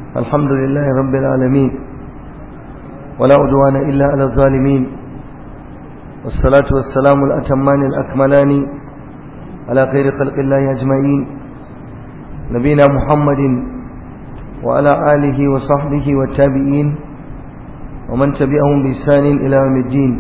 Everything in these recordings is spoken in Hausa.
الحمد لله رب العالمين ولا عدوان إلا على الظالمين والصلاة والسلام الأتمان الأكملان على خير خلق الله أجمعين نبينا محمد وعلى آله وصحبه والتابعين ومن تبعهم بإحسان إلى يوم الدين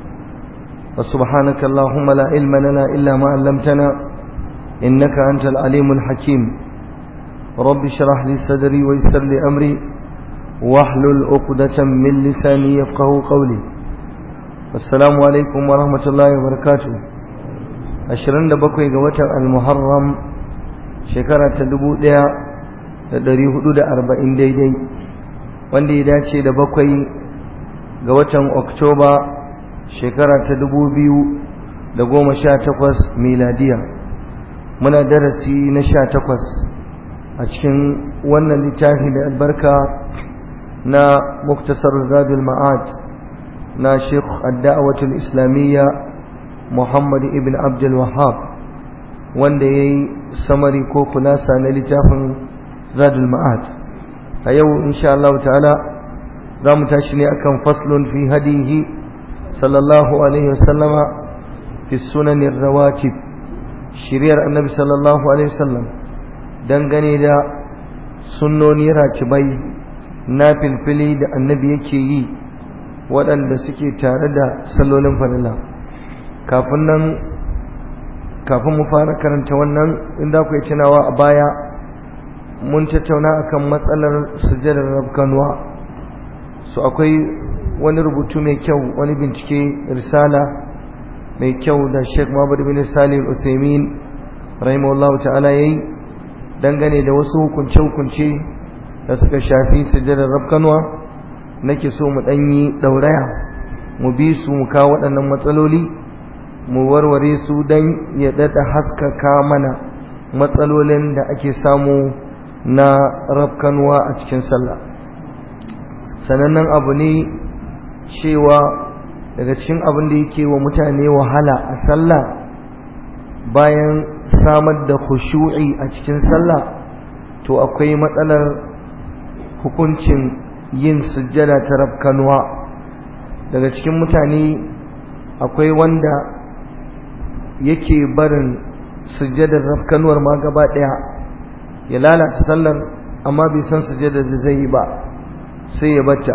وسبحانك اللهم لا علم لنا إلا ما علمتنا إنك أنت العليم الحكيم رب اشرح لي صدري ويسر لي أمري واحلل عقدة من لساني يفقه قولي السلام عليكم ورحمة الله وبركاته أشرن دبقوا قوة المحرم شكرة تدبو ديا dari hudu da arba'in daidai wanda ya dace da bakwai ga watan oktoba shekara ta dubu biyu da goma sha takwas miladiya muna darasi na sha takwas a cikin wannan littafi da albarka na muktasar zadul ma'ad na sheikh adda'awatul islamiyya muhammad ibn abdul wahab wanda ya yi samari ko kulasa na littafin zadul ma'ad a yau insha Allah ta'ala za mu tashi ne akan faslun fi hadihi sallallahu alaihi wasallama fi sunanin rawatib shiriyar annabi sallallahu alaihi wasallam dangane da sunnoni racibai na filfili da annabi yake yi waɗanda suke tare da sallolin farilla kafin nan kafin mu fara karanta wannan inda ku yi tunawa a baya mun tattauna akan matsalar sujjadar rabkanuwa su akwai wani rubutu mai kyau wani bincike risala mai kyau da Sheikh Muhammad bin Salim Usaimin rahimahullah ta'ala yayi dangane da wasu hukunce-hukunce da suka shafi sujjadar rabkanuwa nake so mu danyi dauraya mu bi su mu kawo waɗannan matsaloli mu warware su dan ya dada haskaka mana matsalolin da ake samu na rafkanuwa a cikin sallah sanannen abu ne cewa daga cikin abin da yake wa mutane wahala a sallah bayan samar da khushu'i a cikin sallah to akwai matsalar hukuncin yin sujjada ta rafkanuwa daga cikin mutane akwai wanda yake barin sujjadar rafkanuwar ma gaba ɗaya ya lalata sallar amma bai san sujada da zai yi ba sai ya bata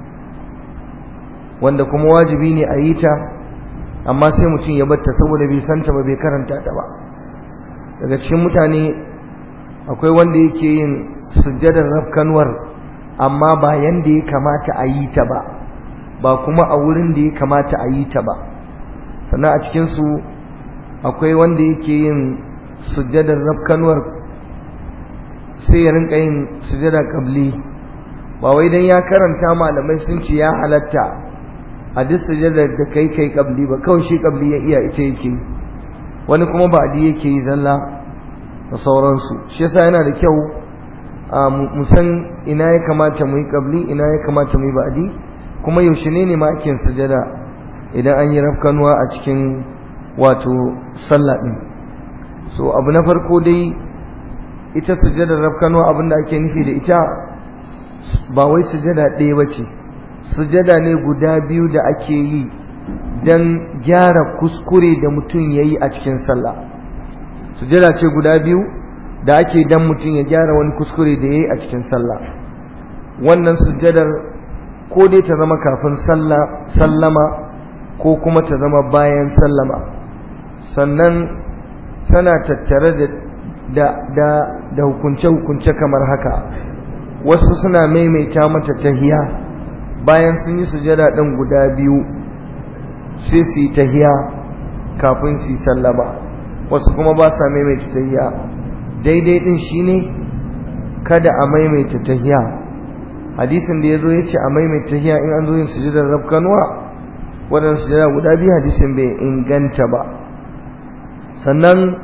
wanda kuma wajibi ne a yi ta amma sai mutum ya bata saboda bai santa ba bai karanta ta ba daga cikin mutane akwai wanda yake yin sujjadar rafkanuwar amma ba yanda ya kamata a yi ta ba ba kuma a wurin da ya kamata a yi ta ba sannan a cikinsu akwai wanda yake yin sujjadar rafkanuwar sai ya rinka yin sujada kabli ba wai dan ya karanta malamai sun ce ya halatta a duk sujada da kai kai kabli ba kawai shi kabli ya iya ita yake wani kuma ba adi yake yi zalla da sauransu shi yasa yana da kyau mu san ina ya kamata mu yi kabli ina ya kamata mu yi ba'adi kuma yaushe ne ne ma ake sujada idan an yi rafkanuwa a cikin wato sallah din so abu na farko dai ita sujadar rafkanuwa abinda ake nufi da ita ba wai sujada ɗaya ba ce sujada ne guda biyu da ake yi don gyara kuskure da mutum ya yi a cikin sallah sujada ce guda biyu da ake don mutum ya gyara wani kuskure da ya yi a cikin sallah wannan sujadar ko dai ta zama kafin sallama ko kuma ta zama bayan sallama sannan tana tattare da da da da hukunce-hukunce kamar haka wasu suna maimaita mata tahiya bayan sun yi sujada ɗin guda biyu sai su yi tahiya kafin su yi sallama wasu kuma ba sa maimaita tahiya daidai ɗin shine kada a maimaita tahiya hadisin da ya zo ya ce a maimaita tahiya in an zo yin sujadar rafkanuwa waɗansu sujada guda biyu hadisin bai inganta ba sannan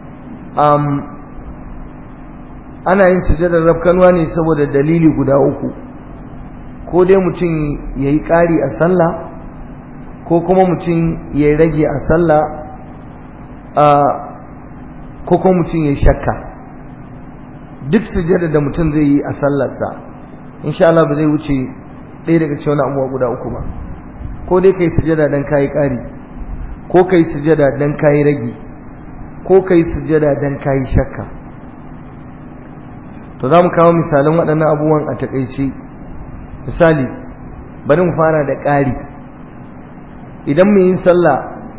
ana yin sujadar rafkanuwa ne saboda dalili guda uku ko dai mutum ya yi ƙari a sallah ko kuma mutum ya rage a sallah ko kuma mutum ya shakka duk sujada da mutum zai yi a sallarsa insha Allah ba zai wuce ɗaya daga cikin wani abubuwa guda uku ba ko dai kai sujada dan kayi ƙari ko kai sujada dan kayi ragi ko kai sujada dan kayi shakka to za mu kawo misalan waɗannan abubuwan a taƙaice misali bari mu fara da ƙari idan mu yin sallah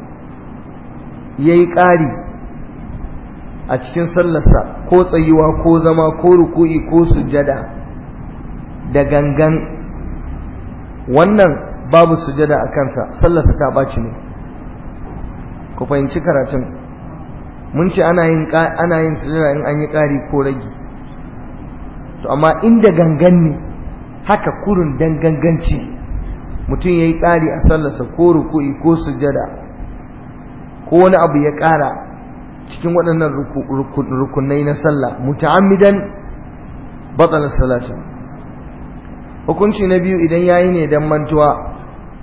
ya yi ƙari a cikin sallarsa ko tsayuwa ko zama ko ruku'i ko sujada da gangan wannan babu sujada a kansa sallarsa ta ɓaci ne ku fahimci karatun mun ce ana yin ana yin sujada in an yi ƙari ko ragi to amma inda gangan ne haka kurun dan ganganci mutum ya yi ƙari a sallarsa ko ruku'i ko sujada ko wani abu ya ƙara cikin waɗannan rukunai na sallah muta'ammidan batsalar salatu hukunci na biyu idan yayi ne dan mantuwa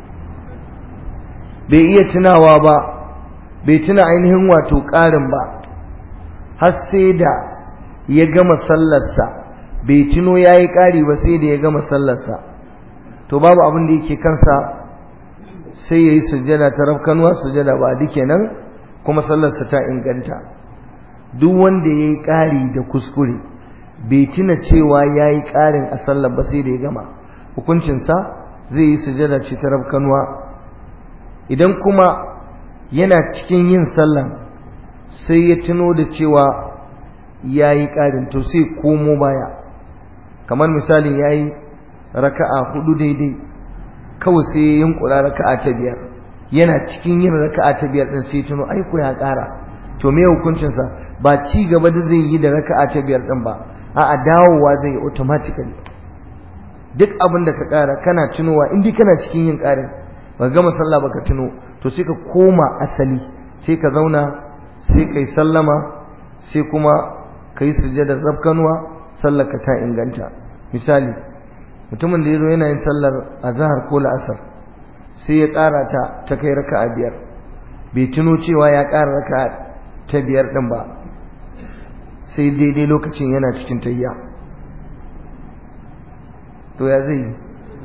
bai iya tunawa ba bai tuna ainihin wato ƙarin ba har sai da ya gama sallarsa bai tuno ya yi ƙari ba sai da ya gama sallarsa to babu abin da yake kansa sai ya yi sujjada ta rafkanuwa sujjada ba duk kenan kuma sallarsa ta inganta duk wanda ya yi ƙari da kuskure bai tuna cewa ya yi ƙarin a sallar ba sai da ya gama hukuncinsa zai yi sujjada ce ta rafkanuwa idan kuma yana cikin yin sallan sai ya tuno da cewa ya yi ƙarin to sai komo baya kamar misalin ya yi raka'a hudu daidai kawai sai ya yunkura raka'a ta biyar yana cikin yin raka'a ta biyar ɗin sai tuno aiko ya ƙara to me hukuncinsa ba ci gaba da zai yi da raka'a ta biyar ɗin ba a'a dawowa zai yi automatically duk abin da ka ƙara kana tunowa in dai kana cikin yin ƙarin ba gama sallah baka tuno to sai ka koma asali sai ka zauna sai kai sallama sai kuma kai sujjadar rabkanuwa sallar ka ta inganta misali mutumin da yazo yana yin sallar azhar ko la'asar sai ya ƙara ta ta kai raka'a biyar bai tuno cewa ya ƙara raka'a ta biyar din ba sai daidai lokacin yana cikin tayya to ya zai yi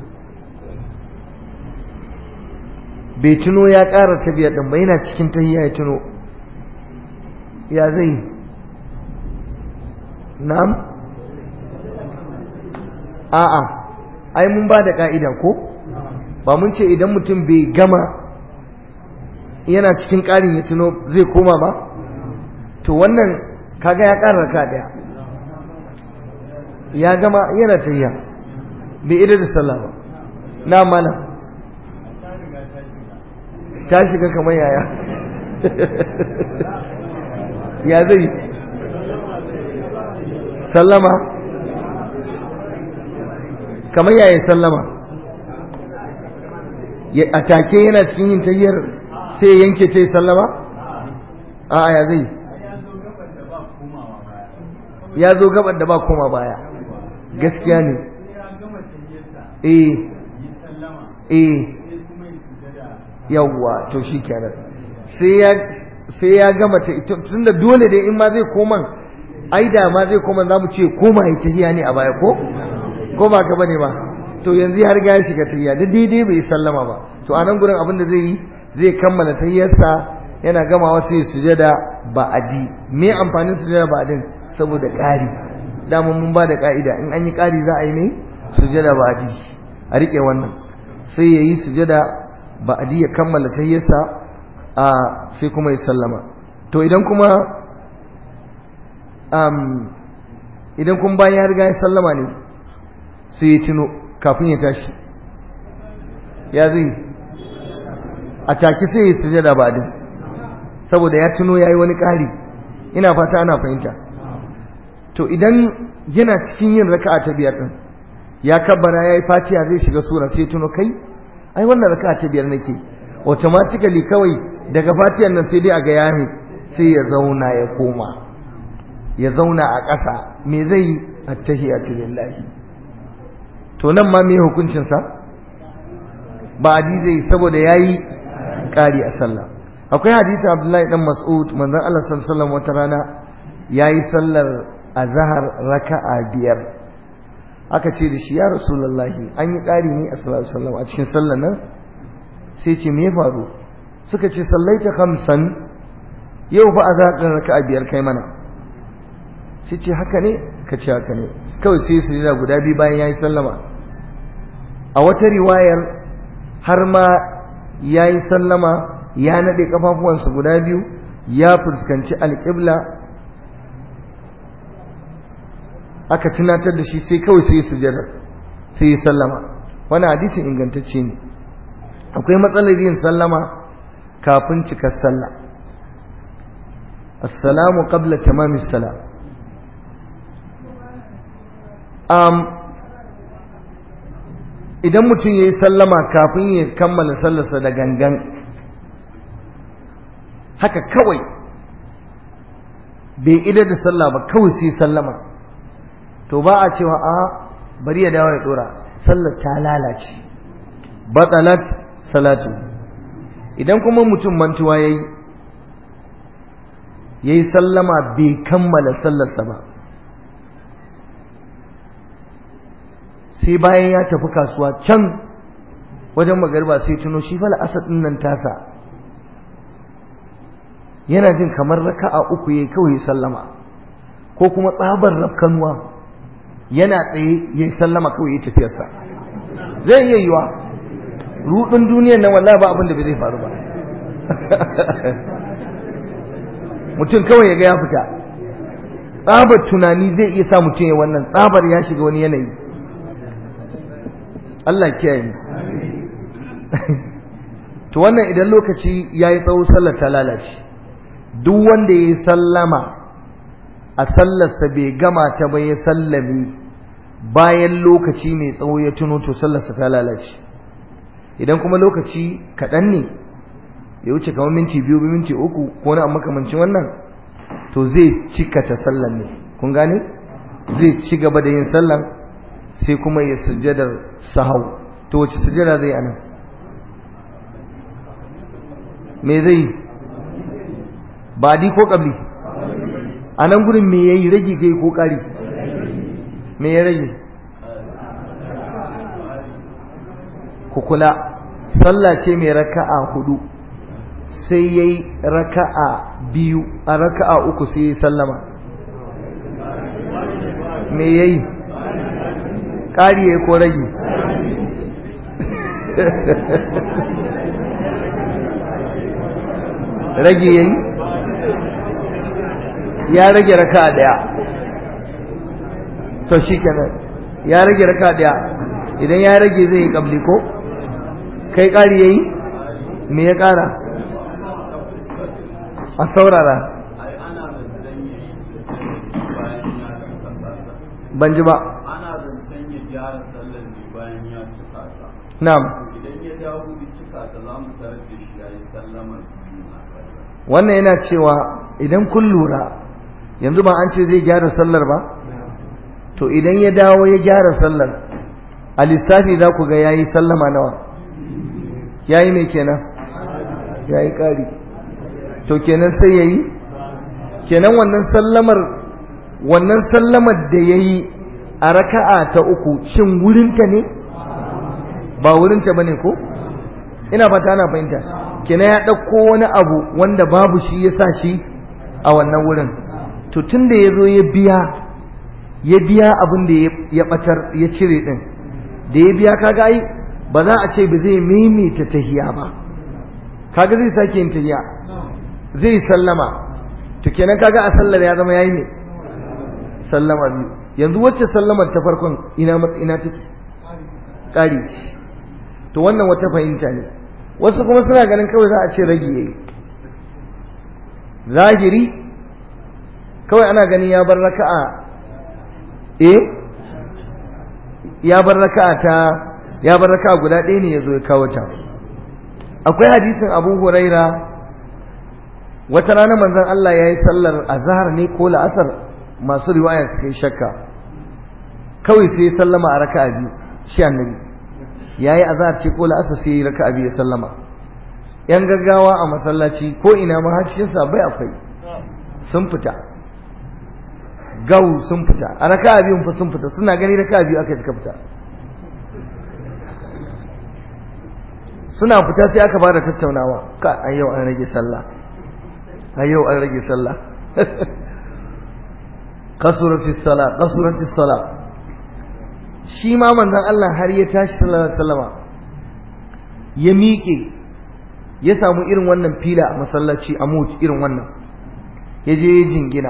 bai tuno ya ƙara ta biyar ɗin ba yana cikin tahiyya ya tuno ya zai na'am a'a ai mun ba da ƙa'ida ko ba mun ce idan mutum bai gama yana cikin ƙarin ya tuno zai koma ba to wannan kaga ya ƙara raka ɗaya ya gama yana tahiyya bai ida da sallah ba na mana ta shiga kamar yaya ya zai sallama kamar yaya sallama a take yana cikin yin tayyar sai ya yanke ce sallama a ya zai ya zo gabar da ba koma baya gaskiya ne eh eh yawwa to shi kenan sai ya gama ta tun da dole dai in ma zai koman ai da ma zai koman za mu ce koma ya tahiya ne a baya ko ko ba ka bane ba to yanzu har ga ya shiga tahiya da daidai bai sallama ba to a nan gurin abin da zai yi zai kammala tahiyarsa yana gamawa sai sujada ba'adi me amfanin sujada ba'adin saboda ƙari dama mun ba da ƙa'ida in an yi ƙari za a yi ne sujada ba'adi a riƙe wannan sai ya yi sujada ba'adi ya kammala tahiyyarsa a sai kuma ya sallama to idan kuma um, idan kuma bayan ya riga ya sallama ne sai ya tuno kafin ya tashi ya zai a take sai ya sujada ba'adi saboda ya tuno ya yi wani ƙari ina fata ana fahimta to idan yana cikin yin raka'a ta biyar ɗin ya kabbara ya yi fatiha zai shiga sura sai tuno kai ai wannan raka'a ta biyar nake automatically kawai daga fatiyan nan sai dai a ga yami sai ya zauna ya koma ya zauna a ƙasa me zai yi attahiyatu lillahi to nan ma me hukuncin sa ba adi zai saboda yayi ƙari a sallah akwai hadisi Abdullahi dan Mas'ud manzon Allah sallallahu alaihi wasallam wata rana yayi sallar azhar raka'a biyar aka ce da shi ya rasulullahi an yi ƙari ne a sallallahu a cikin sallar nan sai ce me ya faru suka ce sallaita khamsan yau fa azaqin raka'a biyar kai mana sai ce haka ne ka ce haka ne kawai sai su jira guda biyu bayan yayi sallama a wata riwayar har ma yayi sallama ya nade kafafuwansa guda biyu ya fuskanci alƙibla aka tunatar da shi sai kawai sai sujada sai ya sallama wani hadisin ingantacce ne akwai matsalar yin sallama kafin cikar sallah assalamu qabla tamamis salam um, idan mutum ya yi sallama kafin ya kammala sallarsa da gangan haka kawai bai idar da sallah ba kawai sai sallama to ba a cewa a bari ya dawo ya dora sallar ta lalace batalat salatu idan kuma mutum mantuwa yayi yayi sallama bai kammala sallarsa ba sai bayan ya tafi kasuwa can wajen magarba sai tuno shi fa la'asar din nan tasa yana jin kamar raka'a uku yayi kawai sallama ko kuma tsabar rafkanuwa yana tsaye yayi sallama kawai yayi tafiyarsa zai iya yiwa rudin duniyar nan wallahi ba abin da bai zai faru ba mutum kawai ya ga ya fita tsabar tunani zai iya sa mutum ya wannan tsabar ya shiga wani yanayi Allah kiyaye to wannan idan lokaci yayi tsawo sallar ta lalace duk wanda yayi sallama a sallarsa bai gama ta ba ya sallame bayan lokaci mai tsawo ya tuno to sallarsa ta lalace idan kuma lokaci kaɗan ne ya wuce kamar minti biyu minti uku ko na makamancin wannan to zai cika ta sallar ne kun gane zai ci gaba da yin sallar sai kuma ya sujjadar sahau to wace sujjada zai anan me zai badi ko kabli a nan gurin me yayi rage kai ko kari me ya rage ku kula sallah ce mai raka'a hudu sai yayi raka'a biyu a raka'a uku sai yayi sallama me yayi ƙari ya ko rage rage yayi ya rage raka daya to shikenan ya rage raka daya idan ya rage zai yi kabli ko kai ƙari yayi me ya ƙara a saurara ban ji ba Na'am. Idan ya dawo bi cika ta za mu tarar da shi yayi sallama biyu a sallah. Wannan yana cewa idan kun lura yanzu ba an ce zai gyara sallar ba? To idan ya dawo ya gyara sallar a lissafi za ku ga yayi sallama nawa? Yayi mai kenan? Yayi ƙari. To kenan sai yayi? Kenan wannan sallamar wannan sallamar da yayi a raka'a ta uku shin wurinta ne? ba wurinta bane ko ina fata ana fahimta kina ya ɗauko wani abu wanda babu shi ya sa shi a wannan wurin to tun da ya zo ya biya ya biya abin da ya ɓatar ya cire ɗin da ya biya kaga ai ba za a ce ba zai maimaita tahiya ba kaga zai sake yin tahiya zai sallama to kenan kaga a sallar ya zama yayi ne sallama biyu yanzu wacce sallamar ta farkon ina ina take ƙari ce to wannan wata fahimta ne wasu kuma suna ganin kawai za a ce ragi yayi zahiri kawai ana ganin ya bar raka'a eh ya bar raka'a ta ya bar raka'a guda ɗaya ne yazo ya kawo ta akwai hadisin Abu Huraira wata rana manzon Allah yayi sallar azhar ne ko la'asar masu riwaya suka yi shakka kawai sai sallama a raka'a biyu shi annabi yayi azhar ce ko la'asar sai raka'a biyu sallama yan gaggawa a masallaci ko ina ma har cikin sabai akwai sun fita gau sun fita a raka biyun fa sun fita suna gani raka biyu aka suka fita suna fita sai aka fara tattaunawa ka a yau an rage sallah a yau an rage sallah kasuratis sala kasuratis sala shi ma manzon Allah har ya tashi sallallahu alaihi wasallama ya miƙe ya samu irin wannan fila a masallaci a mut irin wannan ya je ya jingina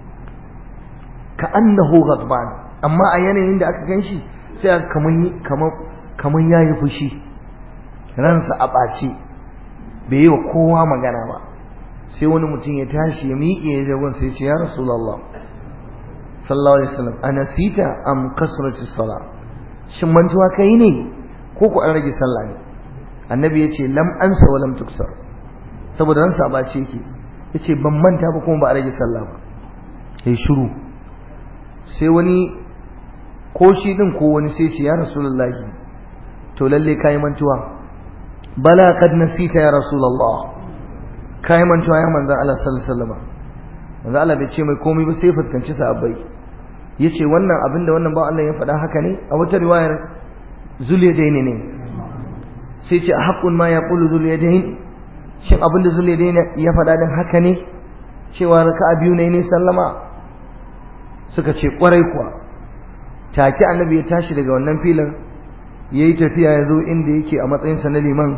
ka annahu ghadban amma a yanayin da aka ganshi sai aka kaman kaman kaman yayi fushi ransa a ɓace bai yi wa kowa magana ba sai wani mutum ya tashi ya miƙe ya jagon sai ce ya rasulullah sallallahu alaihi wasallam anasita am kasrati sala shin mantuwa kai ne ko ku an rage sallah ne annabi yace lam ansa wa lam tuksar saboda ransa ba ce yake yace ban manta ba kuma ba a rage sallah ba sai shiru sai wani ko shi din ko wani sai ce ya rasulullahi to lalle kai mantuwa bala qad nasita ya rasulullah kai mantuwa ya manzo Allah sallallahu alaihi wasallam manzo Allah bai ce mai komai ba sai fuskanci sahabbai yace wannan abinda wannan ba Allah ya faɗa haka ne a wata riwayar zuliyadaini ne sai ce haqqun ma yaqulu zuliyadain shin abinda zuliyadain ya faɗa din haka ne cewa raka'a biyu ne ne sallama suka ce kwarai kuwa take annabi ya tashi daga wannan filin yayi tafiya ya zo inda yake a matsayin sa na liman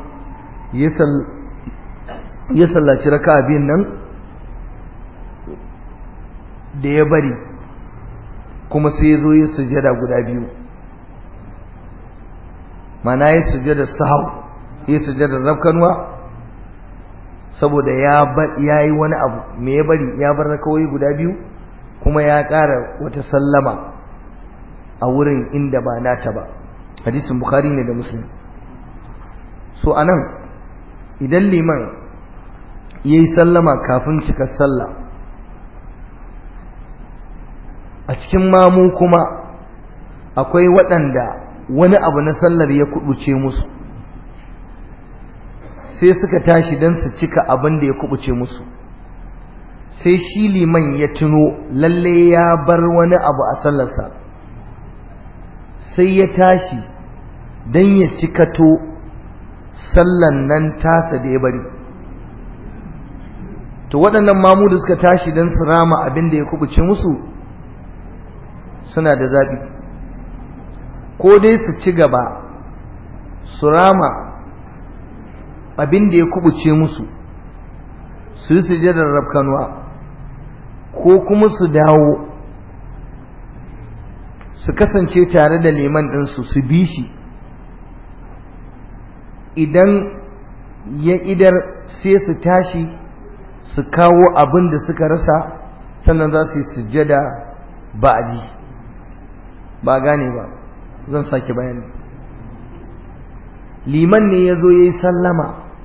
ya sallaci raka'a biyun nan da ya bari kuma sai ya zo ya sujada guda biyu mana ya sujada sahau ya sujada rafkanuwa saboda ya yi wani abu me ya bari ya bar rakawai guda biyu kuma ya ƙara wata sallama a wurin inda ba nata ba hadisin bukhari ne da muslim so anan idan liman ya yi sallama kafin cika sallah a cikin mamu kuma akwai waɗanda wani abu na sallar ya kubuce musu sai suka tashi don su cika abin da ya kubuce musu sai shi liman ya tuno lalle ya bar wani abu a sallarsa sai ya tashi don ya cikato sallan nan tasa da ya bari to waɗannan mamu da suka tashi don su rama abin da ya kubuce musu suna da zaɓi ko dai su ci gaba su rama abin da ya kubuce musu su yi sujadar rafkanuwa ko kuma su dawo su kasance tare da liman ɗinsu su bi shi idan ya idar sai su tashi su kawo abin da suka rasa sannan za su yi sujada ba'adi ba gane ba zan sake bayani liman ne ya zo ya yi sallama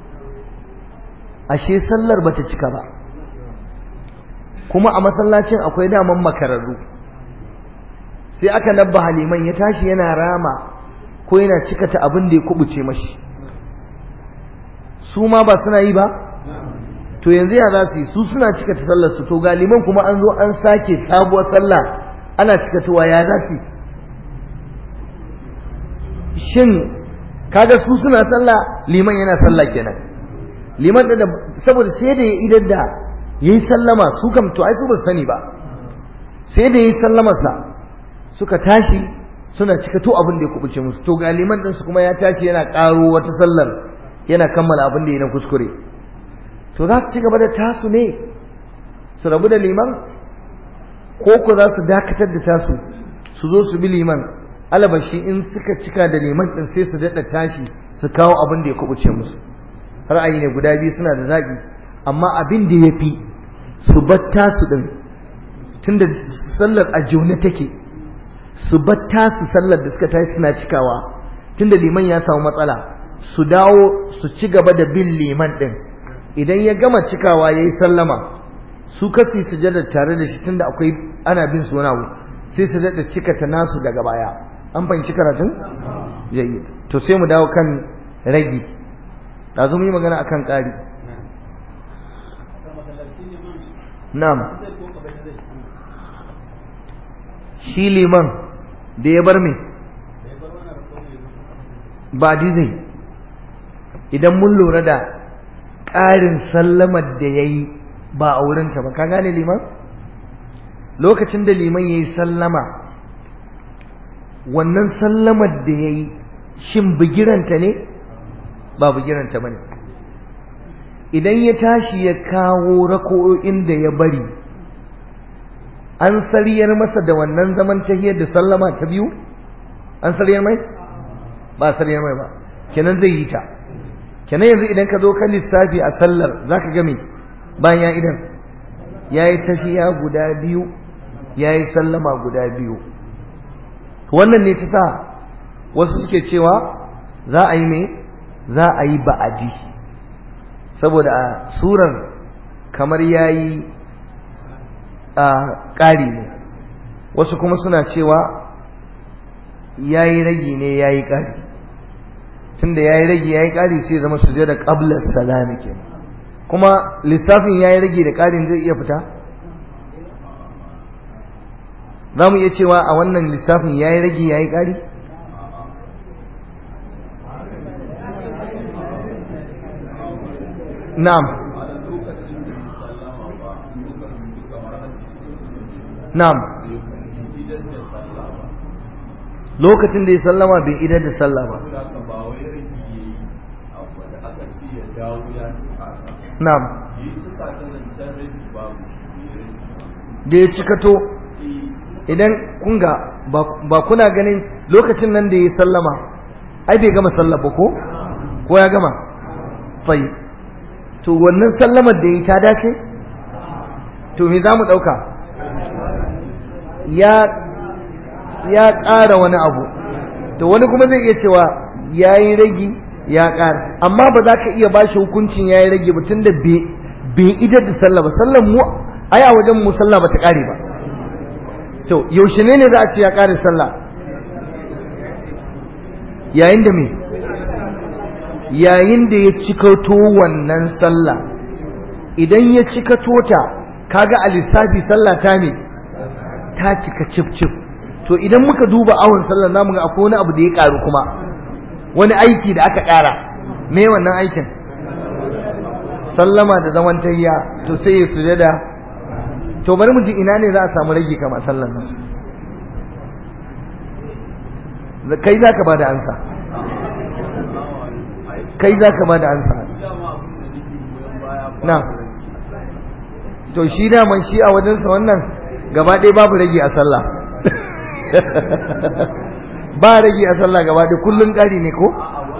ashe sallar bata cika ba kuma a masallacin akwai daman makararru sai aka nabba haliman ya tashi yana rama ko yana cikata abin da ya kubuce mashi su ma ba suna yi ba to yanzu ya za su yi su suna cikata sallar su to galiman kuma an zo an sake sabuwar sallah ana cikatowa ya za su shin kaga su suna sallah liman yana sallah kenan liman da saboda sai da ya idar da yayi sallama su kam to ai su ba sani ba sai da yayi sallamarsa suka tashi suna cika to abin da ya kubuce musu to ga liman din su kuma ya tashi yana karo wata sallar yana kammala abin da ya na kuskure to za su ci gaba da tasu ne su rabu da liman ko ku za su dakatar da tasu su zo su bi liman alabashi in suka cika da liman din sai su daɗa tashi su kawo abin da ya kubuce musu ra'ayi ne guda biyu suna da zaɓi amma abin da ya fi su batta su ɗin tunda sallar a jaune take su batta su sallar da suka tashi suna cikawa tunda liman ya samu matsala su dawo su ci gaba da bin liman ɗin idan ya gama cikawa ya yi sallama su kasi sujada tare da shi tunda akwai ana bin su wani abu sai su daɗa cikata nasu daga baya an fahimci karatun jayi to sai mu dawo kan ragi ɗazu mu yi magana akan ƙari na'am shi liman da ya bar me ba zai idan mun lura da ƙarin sallamar da ya yi ba a wurinta ba ka gane liman lokacin da liman ya yi sallama wannan sallamar da ya yi shin bigiranta ne ba bigiranta ba ne idan ya tashi ya kawo rako'o'in da ya bari an sariyar masa da wannan zaman tahiyar da sallama ta biyu an sariyar mai ba sariyar mai ba kenan zai yi ta kenan yanzu idan ka zo kan lissafi a sallar za ka game bayan ya idan ya yi tafiya guda biyu ya yi sallama guda biyu wannan ne ta sa wasu suke cewa za a yi ne za a yi ba'adi saboda a surar kamar ya yi a ƙari ne wasu kuma suna cewa ya yi ragi ne ya yi ƙari tunda ya yi ragi ya yi ƙari sai zama su da ƙablar salami ke kuma lissafin ya yi ragi da ƙarin zai iya fita za mu iya cewa a wannan lissafin ya yi ragi ya yi ƙari na'am na'am lokacin da ya sallama bai idar da sallah ba na'am da ya cikato idan kunga ba kuna ganin lokacin nan da ya sallama ai bai gama sallah ba ko ko ya gama fai to wannan sallamar da ya ta dace to me za mu ɗauka ya ya ƙara wani abu to wani kuma zai iya cewa ya yi ragi ya ƙara amma ba za ka iya ba shi hukuncin ya yi ragi ba tun da bai idar da sallah ba sallan mu ai a wajen mu sallah ba ta ƙare ba to yaushe ne ne za a ce ya ƙare sallah yayin da me yayin da ya cikato wannan sallah idan ya cikato ta kaga a lissafi sallah ta ne ta cika cif cif to idan muka duba awon sallar namu ga akwai wani abu da ya karu kuma wani aiki da aka kara me wannan aikin sallama da zaman tayya to sai ya sujada to bari mu ji ina ne za a samu rage kama sallar nan kai za ka ba da ansa kai za ka ba da ansa na to shi daman shi a wajensa wannan gaba ɗaya babu rage a sallah ba rage a sallah gaba ɗaya kullum ƙari ne ko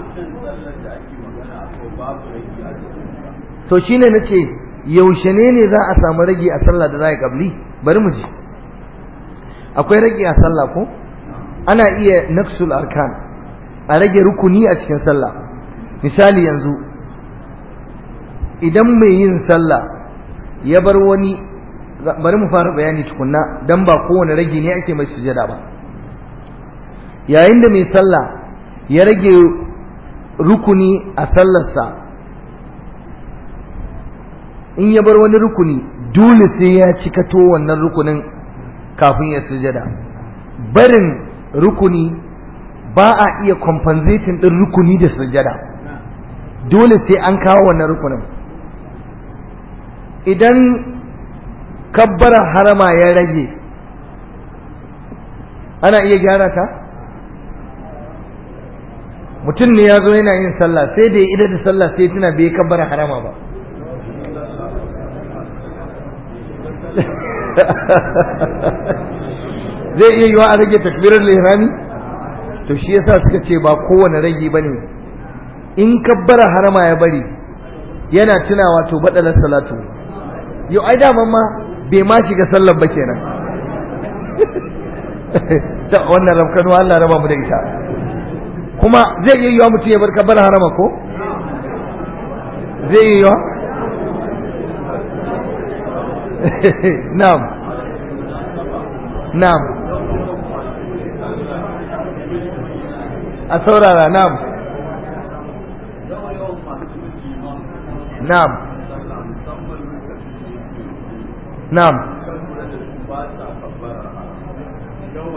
to shi ne na ce yaushe ne ne za a samu rage a sallah da za a ƙabli bari mu ji akwai rage a sallah ko ana iya naksul arkan a rage rukuni a cikin sallah misali yanzu idan mai yin sallah ya bar wani bari mu fara bayani tukunna dan ba kowane rage ne ake mai sujada ba yayin da mai sallah ya rage rukuni a sallarsa in ya bar wani rukuni dole sai ya cikato wannan rukunin kafin ya sujada barin rukuni ba a iya compensating din rukuni da sujada dole sai an kawo wannan rukunin idan kabbara harama ya rage ana iya gyara ta mutum ne ya zo yana yin sallah sai da ya idar da sallah sai tuna bai kabbara harama ba zai iya yiwa a rage takbirar lihrami to shi yasa suka ce ba kowane rage bane in kabbara harama ya bari yana tunawa to badalar salatu yau ai daman ma bai ma shiga sallar ba kenan ta wannan rafkanu Allah raba mu da ita kuma zai iya yiwa mutum ya bar kabbara harama ko zai iya yiwa na'am na'am a saurara na'am na'am na'am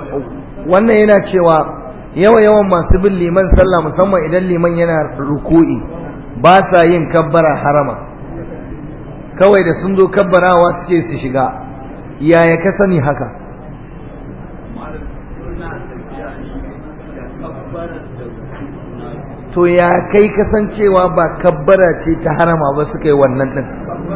wannan yana cewa yawa yawan masu bin liman sallah musamman idan liman yana ruku'i ba sa yin kabbara harama kawai da sun zo kabbarawa suke su shiga yaya ka sani haka to ya kai kasancewa ba kabbara ce ta harama ba suka yi wannan din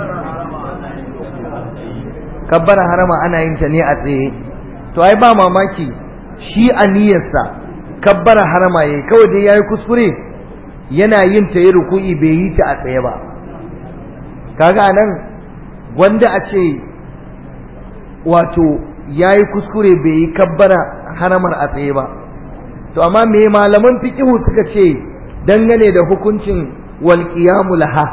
kabbara harama ana yin ta ne a tsaye to ai ba mamaki shi a niyyarsa kabbara harama yayi kawai dai yayi kuskure yana yin ta yi ruku'i bai yi ta a tsaye ba kaga nan wanda a ce wato yayi kuskure bai yi kabbara haramar a tsaye ba to amma me malaman fiqhu suka ce dangane da hukuncin wal qiyamu laha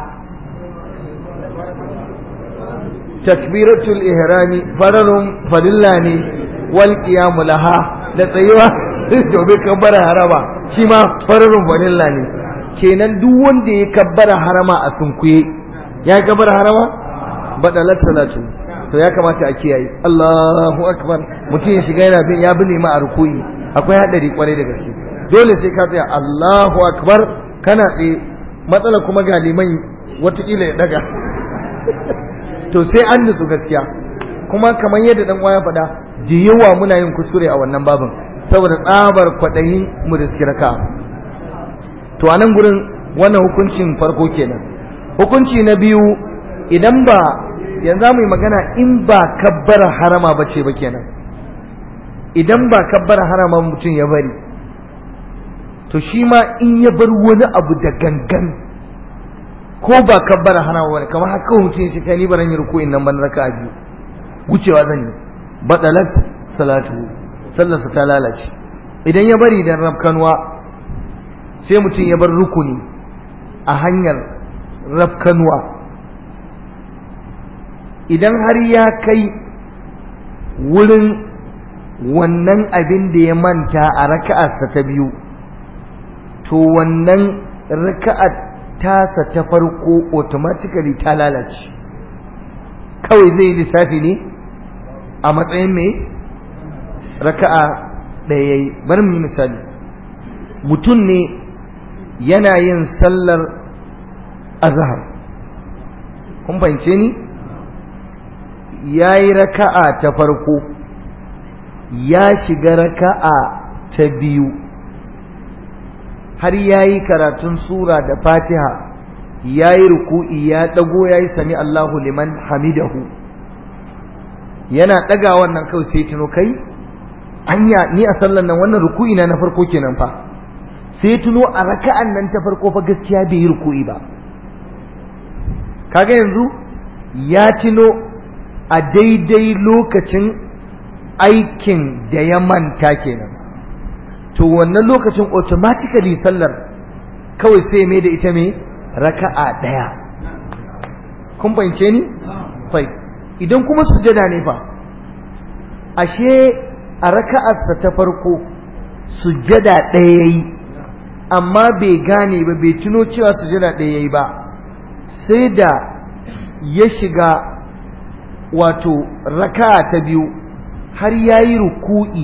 takbiratul ihrami fararun farilla ne wal qiyamu laha da tsayuwa domin kabbara harama shi ma fararun farilla ne kenan duk wanda ya kabbara harama a sunkuye ya kabbara harama badalat salatu to ya kamata a kiyaye Allahu akbar mutum ya shiga yana bin ya bi ma a rukuyi akwai hadari kwarai da gaske dole sai ka tsaya Allahu akbar kana tsaye matsala kuma ga liman watakila ya daga to sai an nutsu gaskiya kuma kamar yadda dan ya faɗa da yawa muna yin kuskure a wannan babin saboda tsabar kwaɗayin mu da raka to a nan gurin wannan hukuncin farko kenan hukunci na biyu idan ba yanzu mu yi magana in ba kabbara harama ba ce ba kenan idan ba kabbara harama mutum ya bari to shi ma in ya bar wani abu da gangan ko ba kabbara harama ba kamar haka mutum ya ce kai ni baran yi ruku'in nan ban raka biyu wucewa zan yi batalat salatu sallarsa ta lalace idan ya bari da rafkanuwa sai mutum ya bar rukuni a hanyar rafkanuwa idan har ya kai wurin wannan abin da ya manta a raka'arsa ta biyu to wannan raka'ar tasa ta farko automatically ta lalace kawai zai lissafi ne a matsayin mai raka'a ɗaya yayi bari mu yi misali mutum ne yana yin sallar azhar kun fahimce ni ya yi raka'a ta farko ya shiga raka'a ta biyu har ya yi karatun sura da fatiha ya yi ruku'i ya ɗago ya yi sami Allahu liman hamidahu yana ɗaga wannan kawai sai tuno kai anya ni a sallan nan wannan ruku'i na na farko kenan fa sai tuno a raka'an nan ta farko fa gaskiya bai yi ruku'i ba kaga yanzu ya tuno a daidai lokacin aikin da ya manta kenan to wannan lokacin automatically sallar kawai sai mai da ita mai raka'a ɗaya kun fahimce ni fai idan kuma sujada ne fa ashe a raka'arsa ta farko sujada ɗaya yayi amma bai gane ba bai tuno cewa sujada ɗaya yayi ba sai da ya shiga wato raka'a ta biyu har yayi ruku'i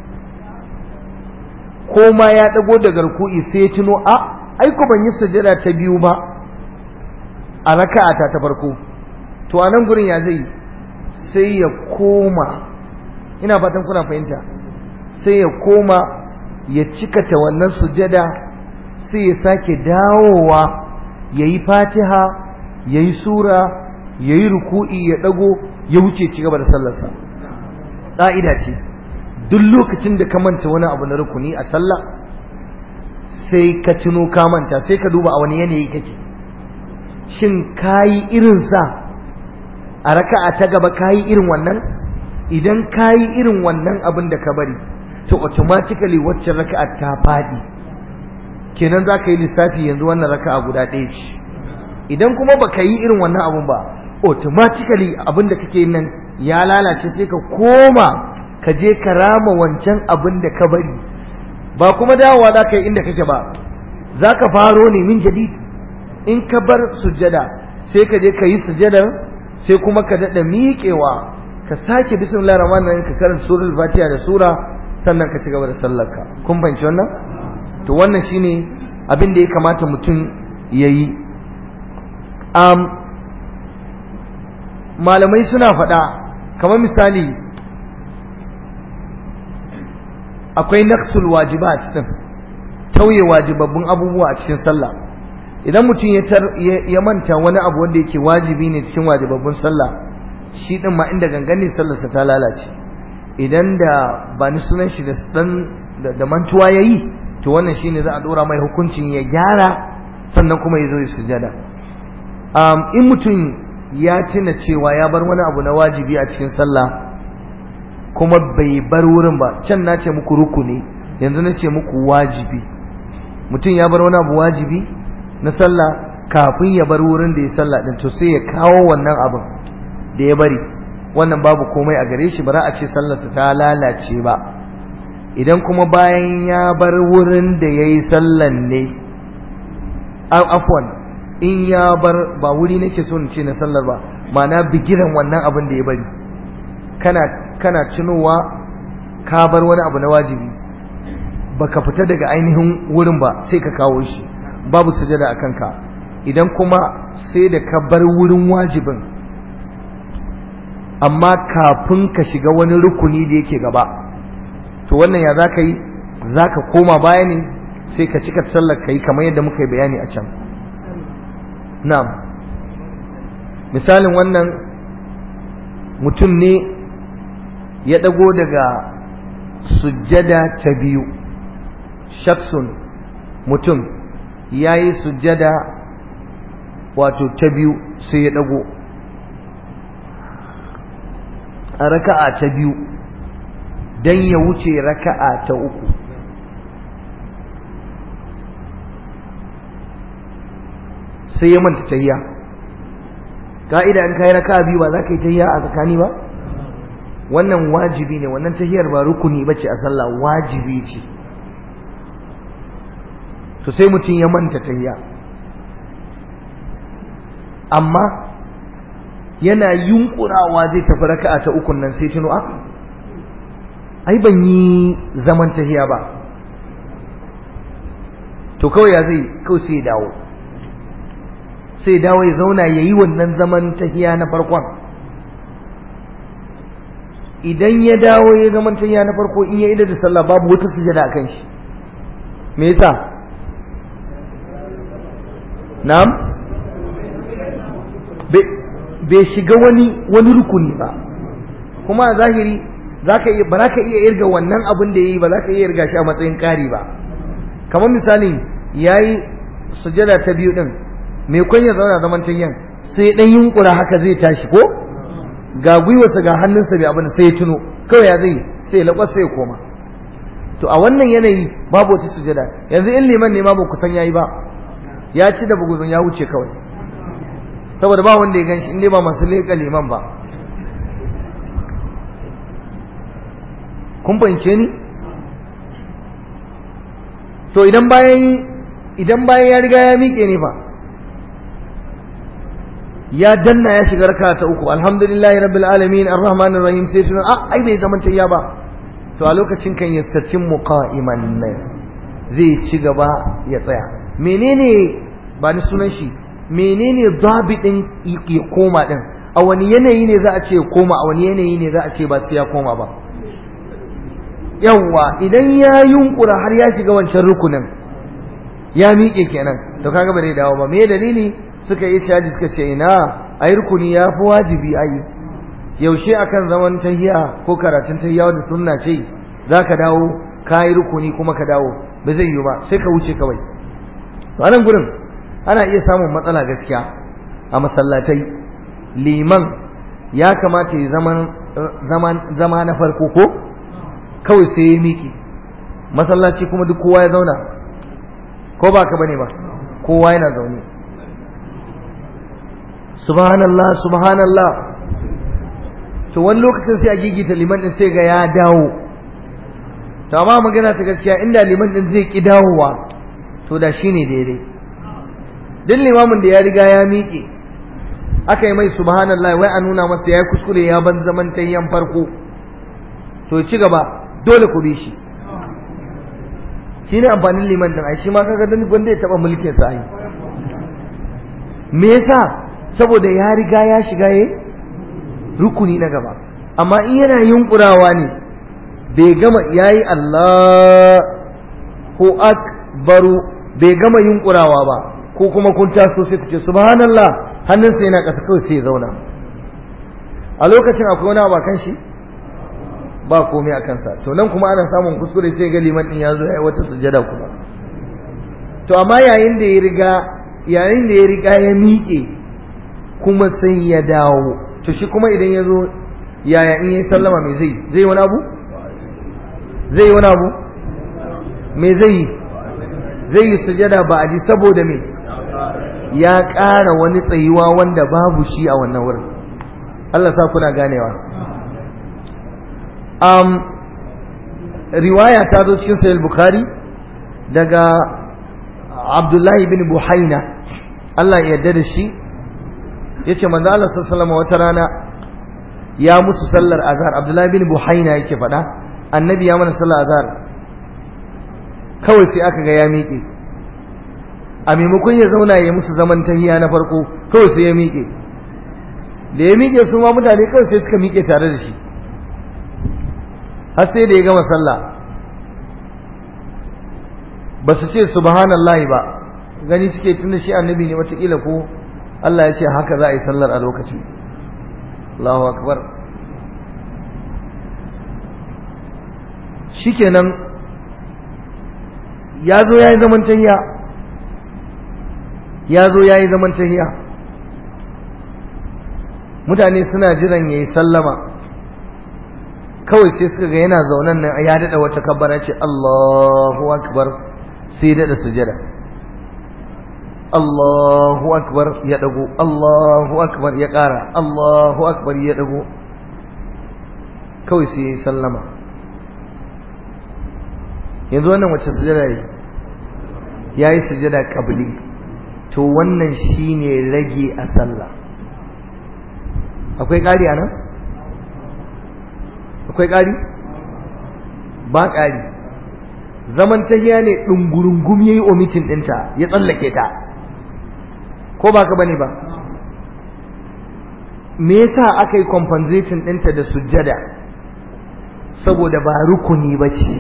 ko ma ya ɗago daga ruku'i sai ya tuno a aiko ban yi sujada ta biyu ba a raka'ata ta farko to a nan gurin ya zai sai ya koma ina fatan kuna fahimta sai ya koma ya cikata wannan sujada sai ya sake dawowa ya yi fatiha ya yi sura ya yi ruku'i ya ɗago ya wuce ci gaba da sallarsa ƙa'ida ce duk lokacin da ka manta wani abu na rukuni a sallah sai ka tuno ka manta sai ka duba a wani yanayi kake shin kayi irinsa a raka'a ta gaba kayi irin wannan idan kayi irin wannan abin da ka bari to automatically waccan raka'a ta fadi kenan za ka yi lissafi yanzu wannan raka'a guda ɗaya ce idan kuma baka yi irin wannan abun ba automatically abin da kake nan ya lalace sai ka koma ka je ka rama wancan abin da ka bari ba kuma dawowa za ka yi inda kake ba za ka faro ne min jadid in ka bar sujjada sai ka je ka yi sujjadar sai kuma ka daɗa miƙewa ka sake bismillah rahman rahim ka karanta suratul fatiha da sura sannan ka ci gaba da sallarka kun fahimci wannan to wannan shine abin da ya kamata mutum ya yi um, malamai suna faɗa kamar misali akwai naqsul wajibat din tauye wajibabbun abubuwa a cikin sallah idan mutum ya manta wani abu wanda yake wajibi ne cikin wajibabbun sallah shi din ma inda gangane sallarsa ta lalace idan da ba ni sunan shi da dan da mantuwa yayi to wannan shine za a dora mai hukuncin ya gyara sannan kuma ya zo ya sujada um, in mutum ya tuna cewa ya bar wani abu na wajibi a cikin sallah kuma bai bar wurin ba can na ce muku rukuni yanzu na ce muku wajibi mutum ya bar wani abu wajibi na sallah kafin ya bar wurin da ya sallah din to sai ya kawo wannan abin da ya bari wannan babu komai a gare shi ba za a ce sallarsa ta lalace ba idan kuma bayan ya bar wurin da ya yi sallan ne afwan in ya bar ba wuri nake so in ce na sallar ba ma'ana bigiran wannan abin da ya bari kana kana tunowa ka bar wani abu na wajibi baka fita daga ainihin wurin ba sai ka kawo shi babu sujada a kanka idan kuma sai da ka bar wurin wajibin amma kafin ka shiga wani rukuni da yake gaba to wannan ya za ka yi za ka koma baya ne sai ka cika sallar ka yi kamar yadda muka yi bayani a can na'am misalin wannan mutum ne ya ɗago daga sujjada ta biyu shaksun mutum ya yi sujjada wato ta biyu sai ya ɗago a raka'a ta biyu don ya wuce raka'a ta uku sai ya manta tayya ka'ida in kai raka'a biyu ba za ka yi tayya a tsakani ba wannan wajibi ne wannan tahiyar ba rukuni bace a sallah wajibi ce to sai mutum ya manta tahiya amma yana yunkurawa zai tafi raka'a ta ukun nan sai tuno a ai ban yi zaman tahiya ba to kawai ya zai kawai sai ya dawo sai dawo ya zauna ya yi wannan zaman tahiya na farkon idan ya dawo ya zaman tahiya na farko in ya idar da sallah babu wata sujada a kan shi me yasa na'am bai shiga wani wani rukuni ba kuma a zahiri zaka iya ba ka iya irga wannan abin da yayi ba za ka iya irga shi a matsayin ƙari ba kamar misali yayi sujada ta biyu din me kun ya zauna zaman tayyan sai dan yunkura haka zai tashi ko ga gwiwarsa ga hannunsa bai abin sai ya tuno kawai ya zai sai ya lakwas sai ya koma to a wannan yanayi babu wata sujada yanzu in liman ne ma ba ku san yayi ba ya ci da buguzun ya wuce kawai saboda ba wanda ya ganshi inda ba masu leƙa liman ba kun fahimce ni to idan bayan idan bayan ya riga ya miƙe ne fa ya danna ya shiga raka ta uku alhamdulillahi rabbil alamin arrahmanir rahim sai tuna a ai bai zaman tayya ba to a lokacin kan yastatin muqa'iman zai ci gaba ya tsaya menene ba ni sunan shi menene zabidin ya koma din a wani yanayi ne za a ce koma a wani yanayi ne za a ce ba sai ya koma ba yawwa idan ya yunkura har ya shiga wancan rukunin ya miƙe kenan to kaga ba zai dawo ba me dalili suka yi shaji suka ce ina ai rukuni ya fi wajibi ai yaushe akan zaman tahiya ko karatun tahiya da sunna ce zaka dawo ka yi rukuni kuma ka dawo ba zai yi ba sai ka wuce kawai to anan gurin ana iya samun matsala gaskiya a masallatai liman ya kamata ya zaman zama na farko ko kawai sai ya miki masallaci kuma duk kowa ya zauna ko ba ka bane ba kowa yana zaune subhanallah subhanallah to wani lokacin sai a gigita liman din sai ga ya dawo to amma magana ta gaskiya inda liman din zai ki dawowa to da shine daidai duk limamin da ya riga ya miƙe aka yi mai subhanallah wai a nuna masa ya yi kuskure ya ban zaman tayyan farko to ci gaba dole ku bi shi shi ne amfanin liman din ai shi ma kaga dan gwanda ya taba mulkin sa ai me yasa saboda ya riga ya shiga yayi rukuni na gaba amma in yana yunkurawa ne bai gama yayi Allah ko akbaru bai gama yunkurawa ba ko kuma kun taso sai ku ce subhanallah hannunsa yana ƙasa kawai sai ya zauna a lokacin akwai wani abu kan shi ba komai a kansa to nan kuma ana samun kuskure sai ga liman din ya zo ya yi wata sujada kuma to amma yayin da ya riga yayin da ya riga ya miƙe kuma sai ya dawo to shi kuma idan ya zo yaya in yi sallama me zai zai wani abu zai wani abu me zai yi zai yi sujada ba a ji saboda me ya ƙara wani tsayuwa wanda babu shi a wannan wurin Allah sa kuna ganewa um, riwaya ta zo cikin sahih bukhari daga abdullahi bin buhaina Allah ya yarda da shi yace manzo Allah sallallahu wata rana ya musu sallar azhar abdullahi bin buhaina yake faɗa annabi ya mana sallar azhar kawai sai aka ga ya miƙe a maimakon ya zauna ya musu zaman tahiya na farko kawai sai ya miƙe da ya miƙe su ma mutane kawai sai suka miƙe tare da shi har sai da ya gama sallah ba su ce subhanallahi ba gani suke tunda shi annabi ne watakila ko Allah ya ce haka za a yi sallar a lokacin Allahu akbar shikenan ya zo ya yi zaman tahiya ya zo ya yi zaman tahiya mutane suna jiran ya yi sallama kawai sai suka ga yana zaunan nan ya daɗa wata kabbara ce Allahu akbar sai ya daɗa sujada Allahu akbar ya ɗago Allahu akbar ya ƙara Allahu akbar ya ɗago kawai sai ya yi sallama yanzu wannan wacce sujada yi ya yi sujada ƙabli to wannan shine rage a sallah akwai ƙari a nan? akwai ƙari? ba ƙari zaman tahiya ne ɗungurungum ya yi omitin ɗinta ya tsallake ta ko ba ka bane ba me yasa aka yi compensating ɗinta da sujjada saboda ba rukuni ba ce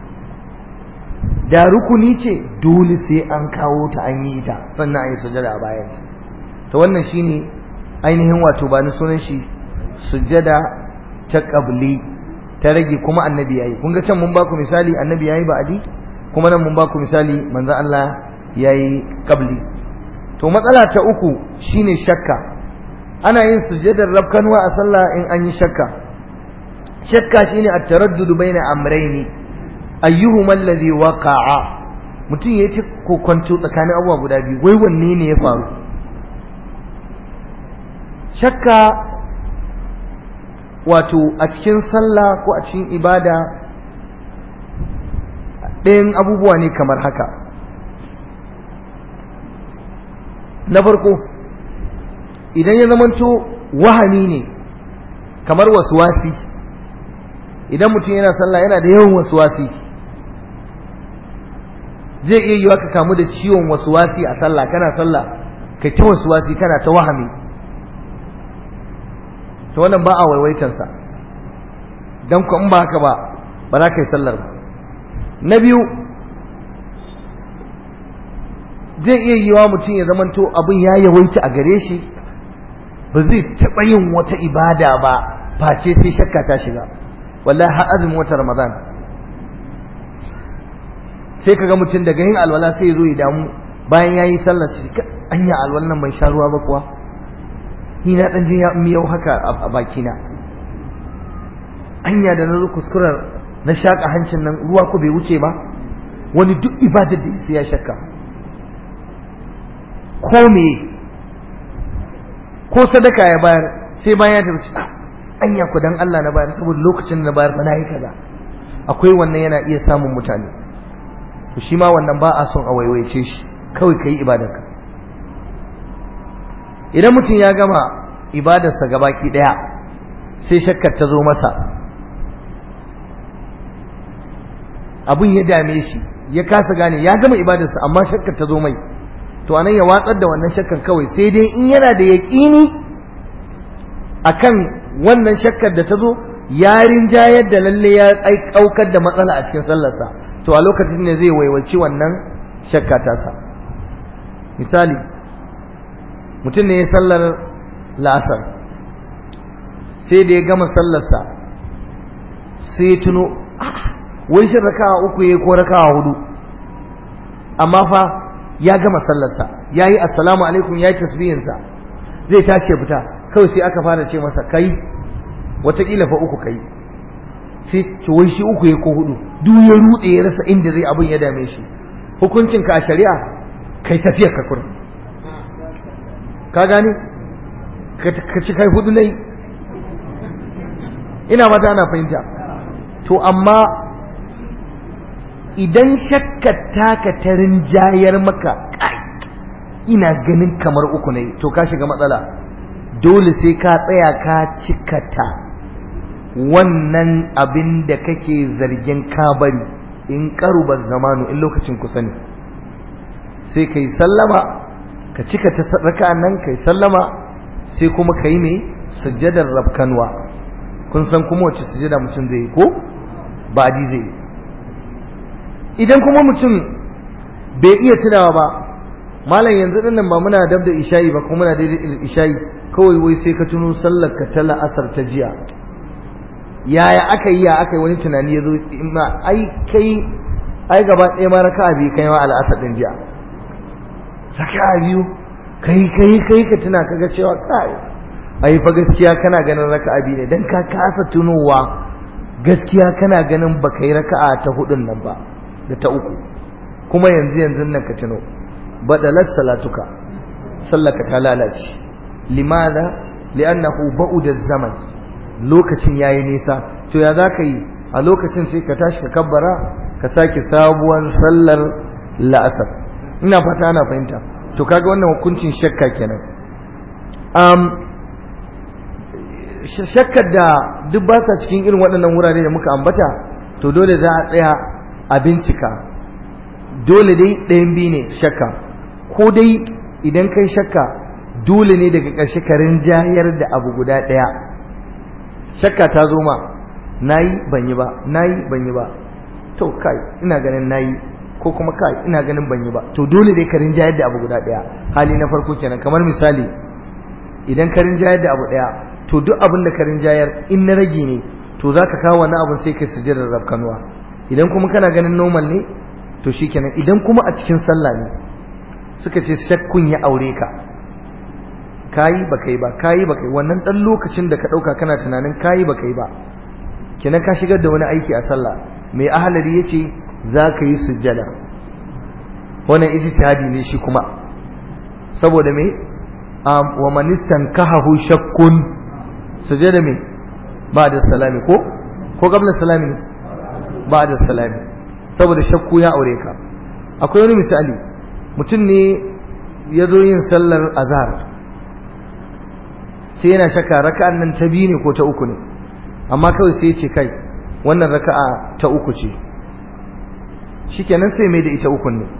da rukuni ce dole sai an kawo ta an yi ta sannan an yi sujjada a bayan ta wannan shine ainihin wato ba ni sunan shi sujjada ta ƙabli ta rage kuma annabi yayi kun ga can mun baku misali annabi yayi ba'adi kuma nan mun baku misali manzo Allah yayi qabli to matsala ta uku shine shakka ana yin sujjadar rabkanwa a sallah in an yi shakka shakka shine at-taraddud baina amrayni ayyuhuma alladhi waqa'a mutum ya ci kokonto tsakanin abubuwa guda biyu wai wanne ne ya faru shakka wato a cikin sallah ko a cikin ibada ɗayan abubuwa ne kamar haka na farko idan ya zamanto wahami ne kamar wasuwasi idan mutum yana sallah yana da yawan wasuwasi zai iya yiwa ka kamu da ciwon wasuwasi a sallah kana sallah kai ta wasuwasi kana ta wahami to wannan ba a waiwaitansa don ku in ba haka ba ba za ka yi sallar ba na biyu zai iya yi wa mutum ya zamanto abin ya yawaita a gare shi ba zai taɓa yin wata ibada ba face sai shakka ta shiga wallahi har azumin wata ramadan sai ka ga mutum daga yin alwala sai ya zo ya damu bayan ya yi sallar shi anya alwalan nan bai sha ruwa ba kuwa ni na ɗan jin miyau haka a bakina anya da na zo kuskurar na shaƙa hancin nan ruwa ko bai wuce ba wani duk ibadar da sai ya shakka ko me ko sadaka ya bayar sai bayan ya tafi anya ku dan Allah na bayar saboda lokacin na bayar ba na yi kaza akwai wannan yana iya samun mutane to shi ma wannan ba a son a waiwaice shi kawai kai ibadarka idan mutum ya gama ibadarsa gabaki daya sai shakkar ta zo masa abin ya dame shi ya kasa gane ya gama ibadarsa amma shakkar ta zo mai to anan ya watsar da wannan shakkar kawai sai dai in yana da yaƙini akan wannan shakkar da ta zo ya rinjayar da lalle ya aukar da matsala a cikin sallarsa to a lokacin ne zai waiwaci wannan shakka tasa misali mutum ne ya sallar la'asar sai da ya gama sallarsa sai ya tuno wai shi raka'a uku ya ko raka'a hudu amma fa ya gama sallarsa ya yi assalamu alaikum ya yi tasbihinsa zai tashi fita kawai sai aka fara ce masa kai wataƙila fa uku kai sai ce wai shi uku ya ko hudu duk ya rude ya rasa inda zai abin ya dame shi hukuncin ka a shari'a kai tafiyar ka kurin ka gane ka ci kai hudu nai ina mata ana fahimta to amma idan shakka taka ta rinjayar maka kai ina ganin kamar uku ne to ka shiga matsala dole sai ka tsaya ka cikata wannan abin da kake zargin ka bari in karuba zamanu in lokacin kusa ne sai kai sallama ka cika ta raka'an nan kai sallama sai kuma kai mai sujjadar rabkanwa kun san kuma wace sujjada mutum zai yi ko ba di zai yi idan kuma mutum bai iya tunawa ba malam yanzu din nan ba muna dab da isha'i ba kuma muna daidai isha'i kawai wai sai ka tuno sallar ka ta la'asar ta jiya yaya aka yi ya aka yi wani tunani ya zo ma ai kai ai gaba ɗaya ma raka'a biyu kai ma al'asar din jiya raka'a biyu kai kai kai ka tuna kaga cewa kai ai fa gaskiya kana ganin raka'a biyu ne dan ka kasa tunowa gaskiya kana ganin baka yi raka'a ta hudun nan ba da ta uku kuma yanzu yanzu nan ka tuno badalat salatuka sallaka ta lalace limada li'annahu ba'uda zaman lokacin yayi nisa to ya zaka yi a lokacin sai ka tashi ka kabbara ka sake sabuwar sallar la'asar ina fata ana fahimta to kaga wannan hukuncin shakka kenan um shakkar da duk ba sa cikin irin waɗannan wurare da muka ambata to dole za a tsaya a bincika dole dai ɗayan biyu ne shakka ko dai idan kai shakka dole ne daga ƙarshe ka rinjayar da abu guda ɗaya shakka ta zo ma nayi ban yi ba nayi ban yi ba to kai ina ganin nayi ko kuma kai ina ganin ban yi ba to dole dai ka rinjayar da abu guda ɗaya hali na farko kenan kamar misali idan ka rinjayar da abu ɗaya to duk abin da ka rinjayar in na rage ne to za ka kawo wani abin sai ka sujjadar rafkanuwa idan kuma kana ganin normal ne to shikenan idan kuma a cikin sallah ne suka ce shakkun ya aure ka kayi ba kai ba kayi ba kai wannan dan lokacin da ka dauka kana tunanin kayi ba kai ba kenan ka shigar da wani aiki a sallah mai ahalari yace za ka yi sujjada wannan ijtihadi ne shi kuma saboda me wa man istankahu shakkun sujjada me ba da salami ko ko qabla salami ne ba da salami saboda shakku ya aure ka akwai wani misali mutum ne ya zo yin sallar azhar sai yana shakka raka'an nan ta biyu ne ko ta uku ne amma kawai sai ya ce kai wannan raka'a ta uku ce shikenan sai mai da ita ukun ne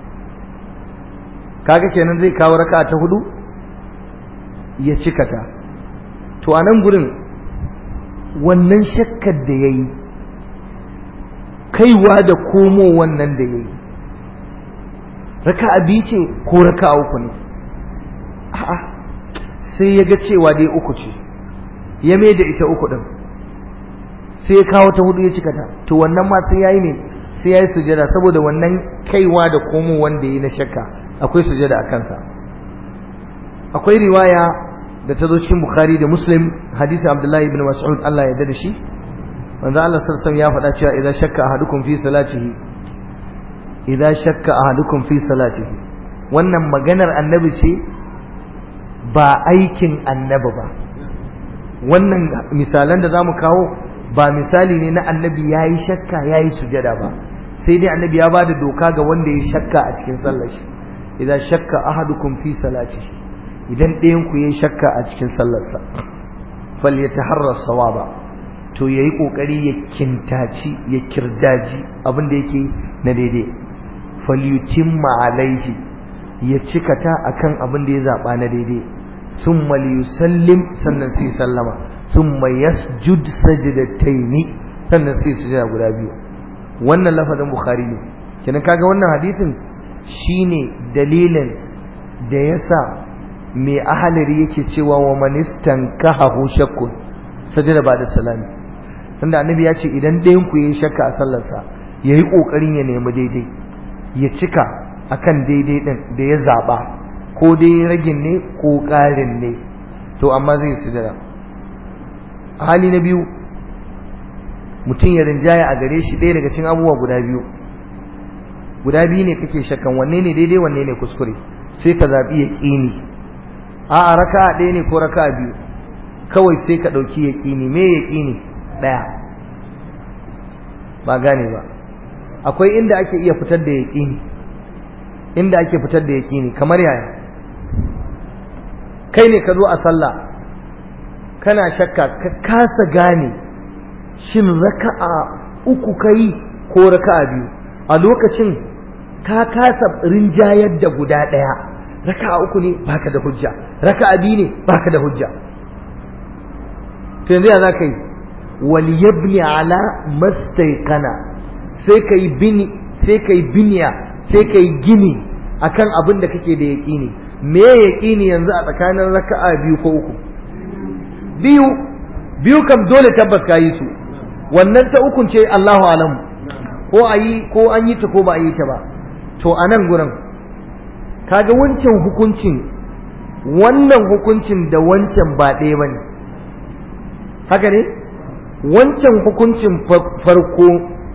kaga kenan zai kawo raka'a ta hudu ya cika ta to a nan gurin wannan shakkar da ya yi kaiwa da komo wannan da ya yi raka'a biyu ce ko raka'a uku ne a'a sai ya ga cewa dai uku ce ya mai da ita uku ɗin sai ya kawo ta hudu ya cika ta to wannan ma sai ya yi ne sai ya yi sujada saboda wannan kaiwa da komo wanda ya yi na shakka akwai sujada a kansa akwai riwaya da ta zo cikin bukhari da muslim hadisi abdullahi ibn mas'ud Allah ya yarda da shi manzo Allah sallallahu ya faɗa cewa idan shakka ahadukum fi salatihi idan shakka ahadukum fi salatihi wannan maganar annabi ce ba aikin annabi ba wannan misalan da zamu kawo ba misali ne na annabi yayi shakka yayi sujada ba sai dai annabi ya bada doka ga wanda ya shakka a cikin sallar shi idan shakka ahadukum fi salatihi idan ɗayan ku yayi shakka a cikin sallarsa falyataharra sawaba to yayi kokari ya kintaci ya kirdaji abin da yake na daidai falyutimma alaihi ya cikata akan abin da ya zaba na daidai summa liyusallim sannan sai sallama summa yasjud sajdataini sannan sai sujada guda biyu wannan lafazin bukhari ne kenan kaga wannan hadisin shine dalilin da yasa mai ahalari yake cewa wa manistan kahahu shakkun sajada ba da salami tunda annabi ya ce idan ɗayan ku yayi shakka a sallarsa yayi kokarin ya nemi daidai ya cika akan daidai din da ya zaba ko dai ragin ne ko ƙarin ne to amma zai sujada hali na biyu mutum ya rinjaya a gare shi ɗaya daga cikin abubuwa guda biyu guda biyu ne kake shakkan wanne ne daidai wanne ne kuskure sai ka zaɓi ya ƙini a raka'a ɗaya ne ko raka'a biyu kawai sai ka ɗauki ya ƙini me ya ƙini ɗaya ba gane ba akwai inda ake iya fitar da ya ƙini inda ake fitar da ya ƙini kamar yaya kai ne ka zo a sallah kana shakka ka kasa gane shin raka'a uku kai ko raka'a biyu a lokacin ka kasa rinjayar da guda ɗaya raka'a uku ne baka da hujja raka'a biyu ne baka da hujja to yanzu ya za ka yi wal yabni ala mastaiqana sai ka yi bini sai ka yi biniya sai ka yi gini akan abin da kake da yaƙini me yaƙini yanzu a tsakanin raka'a biyu ko uku biyu biyu kam dole tabbas ka yi su wannan ta ukun ce Allahu alamu ko a yi ko an yi ta ko ba a yi ta ba to a nan gurin kaga wancan hukuncin wannan hukuncin da wancan ba ɗaya ba ne haka ne wancan hukuncin farko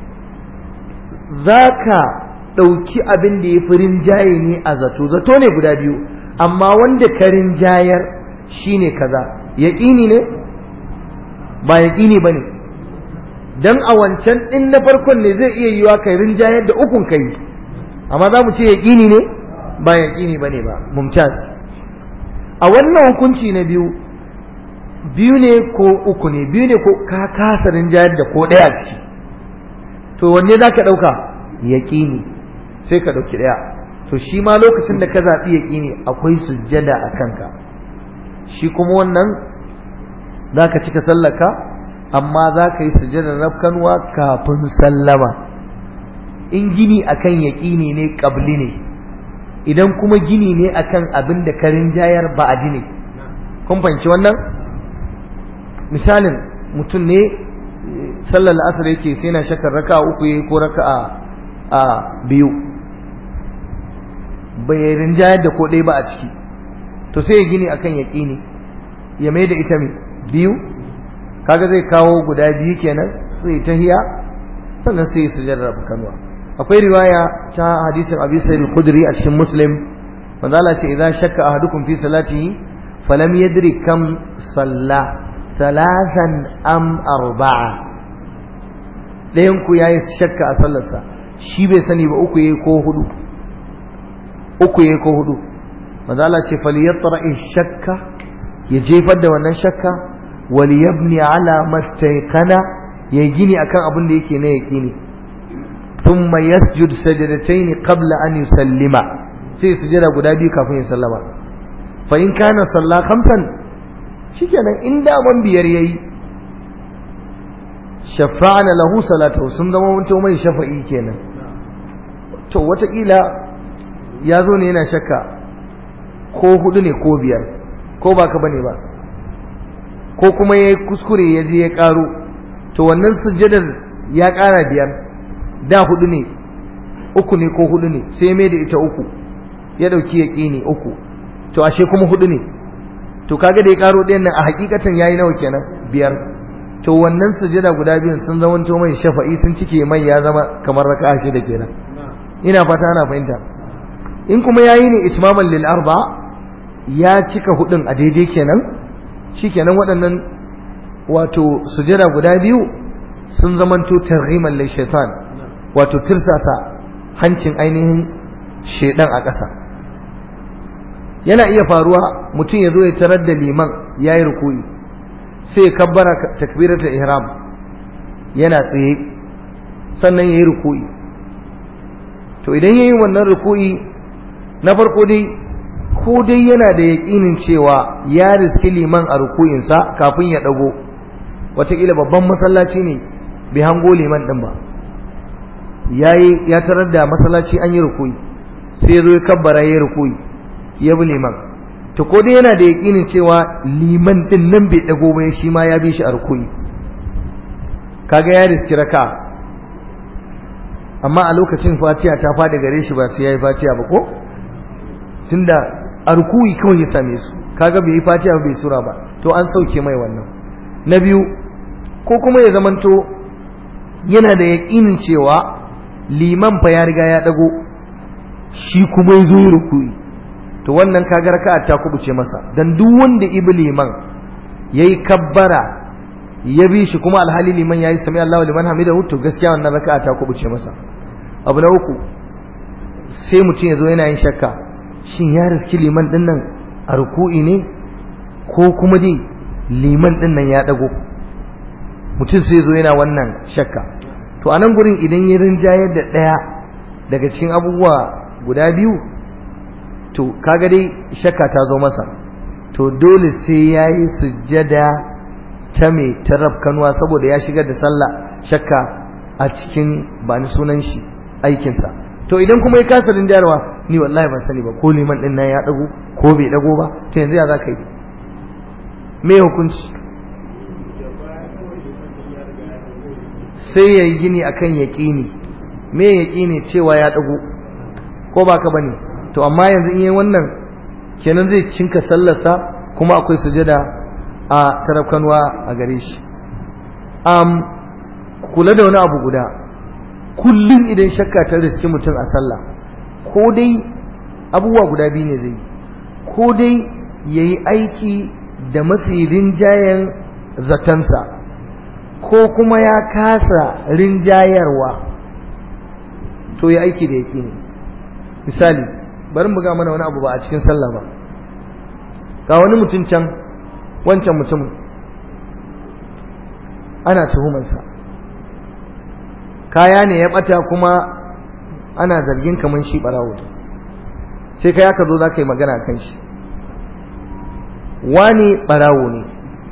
za ka ɗauki abin da ya fi rinjaye ne a zato zato ne guda biyu amma wanda ka rinjayar shi ne kaza yaƙini ne ba yaƙini ba ne don a wancan ɗin na farkon ne zai iya yiwa kai rinjayar da ukun kai amma za mu ce yaƙini ne ba yaƙini ba ne ba mumtaz a wannan hukunci na biyu biyu ne ko uku ne biyu ne ko ka kasa rinjayar da ko ɗaya ciki to wanne za ka ɗauka yaƙini sai ka ɗauki ɗaya to shi ma lokacin da ka zaɓi yaƙini akwai sujjada a kanka shi kuma wannan za ka cika sallaka amma za ka yi sujjadar rafkanuwa kafin sallama in gini akan yaƙini ne ƙabli ne idan kuma gini ne akan abin da karin jayar ba a ne kun fahimci wannan misalin mutum ne sallar la'asar yake sai na shakar raka uku ya ko raka a biyu bai rinjayar da ko ɗaya ba a ciki to sai ya gini akan yaƙini ya mai da ita mai biyu kaga zai kawo guda biyu kenan sai ta hiya sannan sai su jarraba kanuwa akwai riwaya ta hadisin abi sa'id al-khudri a cikin muslim manzo Allah ce idan shakka ahadukum fi salatihi falam yadri kam salla thalathan am arba'a dayan ku yayi shakka a sallarsa shi bai sani ba uku yayi ko hudu uku yayi ko hudu manzo Allah ce falyatra'i shakka ya jefar da wannan shakka wal yabni ala mastayqana ya gini akan abin da yake na yaqini ثم يسجد سجدتين قبل أن يسلم sai sujada guda biyu kafin ya sallama fa in kana salla khamsan shikenan in da man biyar yayi shafa'ana lahu salatu sun zama mun mai shafa'i kenan to watakila ya zo ne yana shakka ko hudu ne ko biyar ko baka bane ba ko kuma yayi kuskure ya je ya karo to wannan sujadar ya kara biyar da hudu ne uku ne ko hudu ne sai mai da ita uku ya dauki yaqini uku to ashe kuma hudu ne to kaga da ya karo ɗayan nan a hakikatan yayi nawa kenan biyar to wannan sujada guda biyun sun zama to mai shafa'i sun cike mai ya zama kamar raka'a shida kenan ina fata ana fahimta in kuma yayi ne itmaman lil arba ya cika hudun a daidai kenan shikenan waɗannan wato sujada guda biyu sun zamanto targhiman lil shaitan wato tirsasa hancin ainihin shedan a ƙasa yana iya faruwa mutum ya zo ya tarar da liman ya yi rukuyi sai ya kabbara takbiratul ihram yana tsaye sannan ya yi ruku'i to idan ya yi wannan ruku'i na farko dai ko dai yana da yaƙinin cewa ya riski liman a ruku'insa kafin ya ɗago wataƙila babban masallaci ne bai hango liman ɗin ba ya tarar da masallaci an yi ruku'i sai ya zo ya kabbara ya yi ruku'i ya bi liman to ko dai yana da yaƙinin cewa liman ɗin nan bai ɗago ba shi ma ya bi shi a ruku'i kaga ya riski raka amma a lokacin fatiha ta faɗi gare shi ba sai ya yi fatiha ba ko tunda a ruku'i kawai ya same su kaga bai yi fatiha bai sura ba to an sauke mai wannan na biyu ko kuma ya zamanto yana da yaƙinin cewa liman fa ya riga ya dago shi kuma ya zo ruku'i to wannan kaga raka'a ta kubuce masa dan duk wanda ibi liman yayi kabbara ya bi shi kuma alhali liman yayi sami Allahu liman hamidahu to gaskiya wannan raka'a ta kubuce masa abu na uku sai mutum ya zo yana yin shakka shin ya riski liman din nan a ruku'i ne ko kuma dai liman din nan ya dago mutum sai zo yana wannan shakka to a nan gurin idan ya rinjayar da ɗaya daga cikin abubuwa guda biyu to kaga dai shakka ta zo masa to dole sai ya yi sujjada ta mai kanuwa saboda ya shigar da sallah shakka a cikin ba ni sunan shi aikinsa to idan kuma ya kasa rinjayarwa ni wallahi ban sani ba ko liman din nan ya dago ko bai dago ba to yanzu ya za ka yi me hukunci sai ya yi gini a kan yaƙini me yaƙini cewa ya ɗago ko ba ka ba ne to amma yanzu in yi wannan kenan zai cinka sallarsa kuma akwai sujada a tarafkanwa a gare shi kula da wani abu guda kullum idan shakka ta riski mutum a sallah ko dai abubuwa guda biyu ne zai ko dai ya yi aiki da mafi rinjayen zatansa ko kuma ya kasa rinjayarwa to ya aiki da yake ne misali bari mu ga mana wani abu ba a cikin sallah ba ga wani mutum can wancan mutumin ana tuhumarsa kaya ne ya bata kuma ana zargin kamar shi barawo sai kai aka zo za ka yi magana kan shi wani barawo ne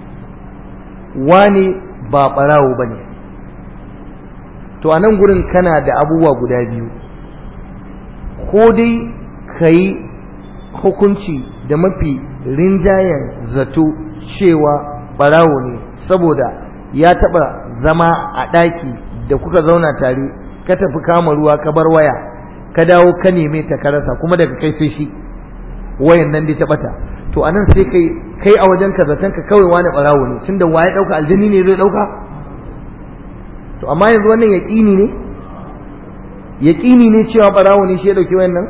wani ba ɓarawo ba ne to a nan gurin kana da abubuwa guda biyu ko dai ka yi hukunci da mafi rinjayen zato cewa ɓarawo ne saboda ya taɓa zama a ɗaki da kuka zauna tare ka tafi kama ruwa ka bar waya ka dawo ka neme ta ka rasa kuma daga kai sai shi wayan nan dai ta ɓata to anan sai kai kai a wajen ka zaton ka kawai wani barawo ne tunda waye dauka aljini ne zai dauka to amma yanzu wannan yaqini ne yaqini ne cewa barawo ne shi ya dauki wannan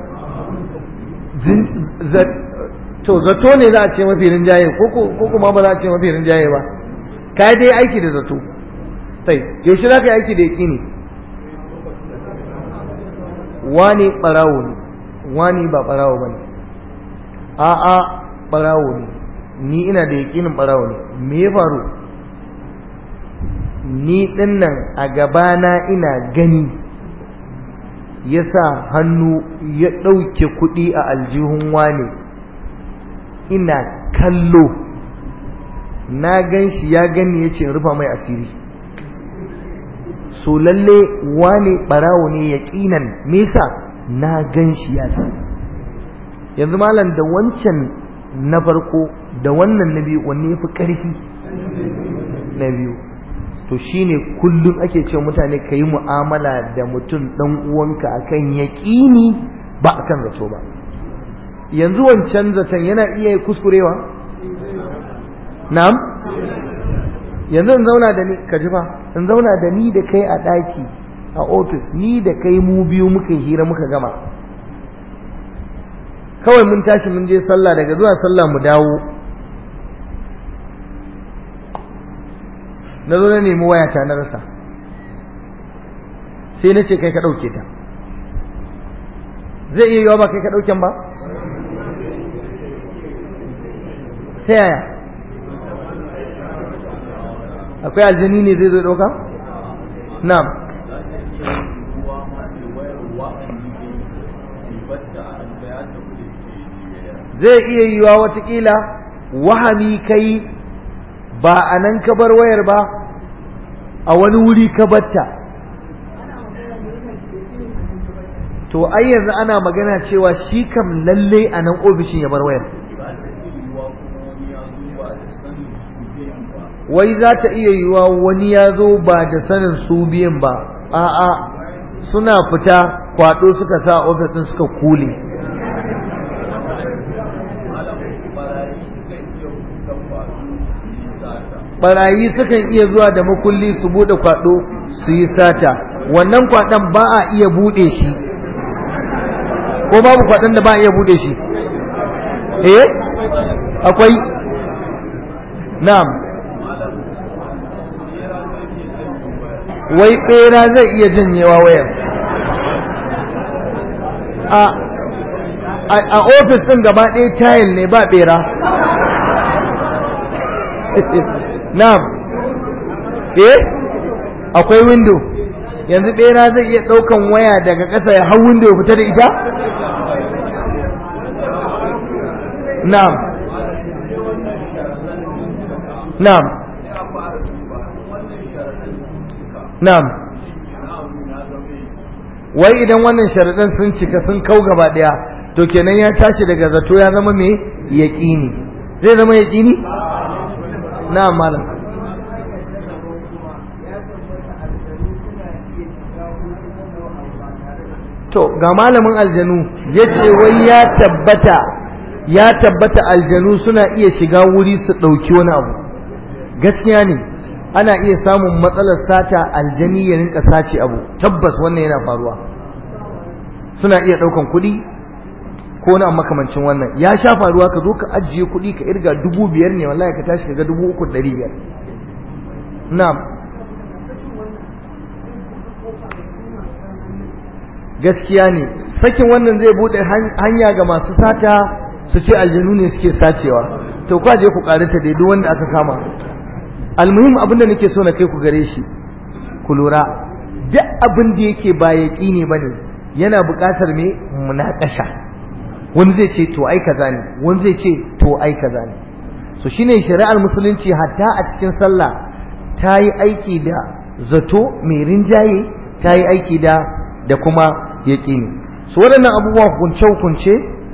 to zato ne za a ce mafi rinjaye ko ko kuma ba za a ce mafi rinjaye ba kai dai aiki da zato sai yaushe za ka yi aiki da yaqini wani barawo ne wani ba barawo bane a'a barawo ne ni ina da yakinin barawo ne me ya faru ni dinnan a gabana ina gani ya sa hannu ya ɗauke kuɗi a aljihun wane ina kallo na gan shi ya gani ya ce in rufa mai asiri so lalle wane barawo ne yaƙinan me yasa na gan shi ya san yanzu malam da wancan na farko da wannan na biyu wanne fi ƙarfi na biyu to shine kullum ake ce mutane ka yi mu'amala da mutum ɗan uwanka akan yaƙini ba akan zato ba yanzu wancan zaton yana iya kuskurewa na'am yanzu in zauna da ni ka ji fa in zauna da ni da kai a ɗaki a ofis ni da kai mu biyu muka hira muka gama kawai mun tashi mun je sallah daga zuwa sallah mu dawo na zo na nemi wayata na rasa sai na ce kai ka ɗauke ta zai iya yiwa ba kai ka ɗauken ba ta yaya akwai aljani ne zai zo ɗauka na'am za ta iya yiwuwa ma da wayar wa'ani ne ibadda a hanta ya tafi da ke zai iya yiwa watakila wahami kai ba a nan ka bar wayar ba a wani wuri ka batta to ai yanzu ana magana cewa shi kam lalle a nan ofishin ya bar wayar za ta iya yiwuwa kuma wani ya zo ba da sanin biyan ba wai za ta iya yiwa wani ya zo ba da sanin su biyan ba a'a suna fita kwado suka sa a ofis din suka kule malam barayi sukan iya buɗe kwado su yi sata barayi sukan iya zuwa da makulli su bude kwado su yi sata wannan kwadon ba a iya bude shi ko babu kwadon da ba a iya bude shi eh akwai na'am wai bera zai iya janyewa wayar a a- a ofis din gaba ɗaya tayil ne ba bera na'am eh akwai window yanzu bera zai iya ɗaukan waya daga ƙasa ya hau window ya fita da ita na'am na'am na'am wai idan wannan sharaɗin sun cika sun kau gaba ɗaya to kenan ya tashi daga zato ya zama mai yaƙini zai zama yaƙini na'am malam to ga malamin aljanu ya ce wai ya tabbata ya tabbata aljanu suna iya shiga wuri su ɗauki wani abu gaskiya ne ana iya samun matsalar sata aljani ya rinka sace abu tabbas wannan yana faruwa suna iya ɗaukan kuɗi ko na makamancin wannan ya sha faruwa ka zo ka ajiye kuɗi ka irga dubu biyar ne wallahi ka tashi ka ga dubu uku ɗari biyar na'am gaskiya ne sakin wannan zai bude hanya ga masu sata su ce aljanu ne suke sacewa to ku je ku karanta dai duk wanda aka kama almuhim abinda nake so na kai ku gare shi ku lura duk abin da yake ba yaqini bane yana buƙatar me munakasha wani zai ce to ai kaza ne wani zai ce to ai kaza ne so shine shari'ar musulunci hatta a cikin sallah ta yi aiki da zato mai rinjaye ta yi aiki da da kuma yaƙini su waɗannan abubuwa hukunce-hukunce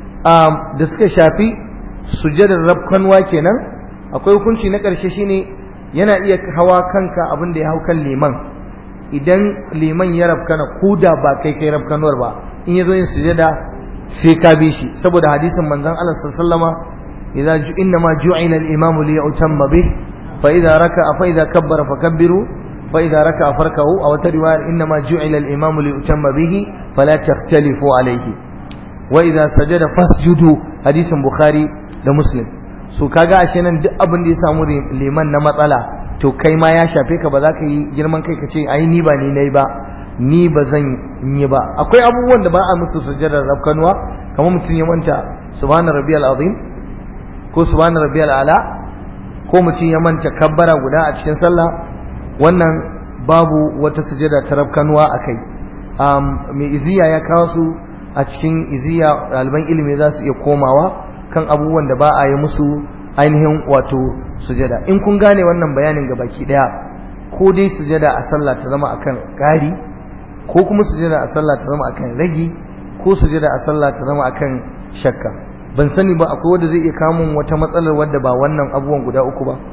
da suka shafi sujadar rabkanwa kenan akwai hukunci na ƙarshe shine yana iya hawa kanka abin da ya hau kan liman idan liman ya rabkana ko da ba kai kai rabkanwar ba in ya zo yin sujada sai ka bi shi saboda hadisin manzon Allah sallallahu alaihi wasallam idza inna ma ju'ila al-imamu li yutamma bih fa idza raka'a fa idza kabbara fakabbiru فإذا ركع فركه أو ترواية إنما جعل الإمام ليؤتم به فلا تختلفوا عليه وإذا سجد فاسجدوا حديث بخاري da Muslim so kaga ashe nan duk abin da ya samu liman na matsala to kai ma ya shafe ka ba za ka yi girman kai ka ce ai ni ba ni nayi ba ni ba zan yi ba akwai abubuwan da ba a musu sujjadar rafkanuwa kamar mutum ya manta subhana rabbiyal azim ko subhana rabbiyal ala ko mutum ya manta kabbara guda a cikin sallah wannan babu wata sujada ta rafkanuwa a kai mai iziya ya kawo su a cikin iziya ɗaliban ilimi za su iya komawa kan abubuwan da ba a yi musu ainihin wato sujada in kun gane wannan bayanin ga baki ɗaya ko dai sujada a sallah ta zama akan ƙari ko kuma sujada a sallah ta zama akan ragi ko sujada a sallah ta zama akan shakka ban sani ba akwai wanda zai iya kamun wata matsalar wadda ba wannan abubuwan guda uku ba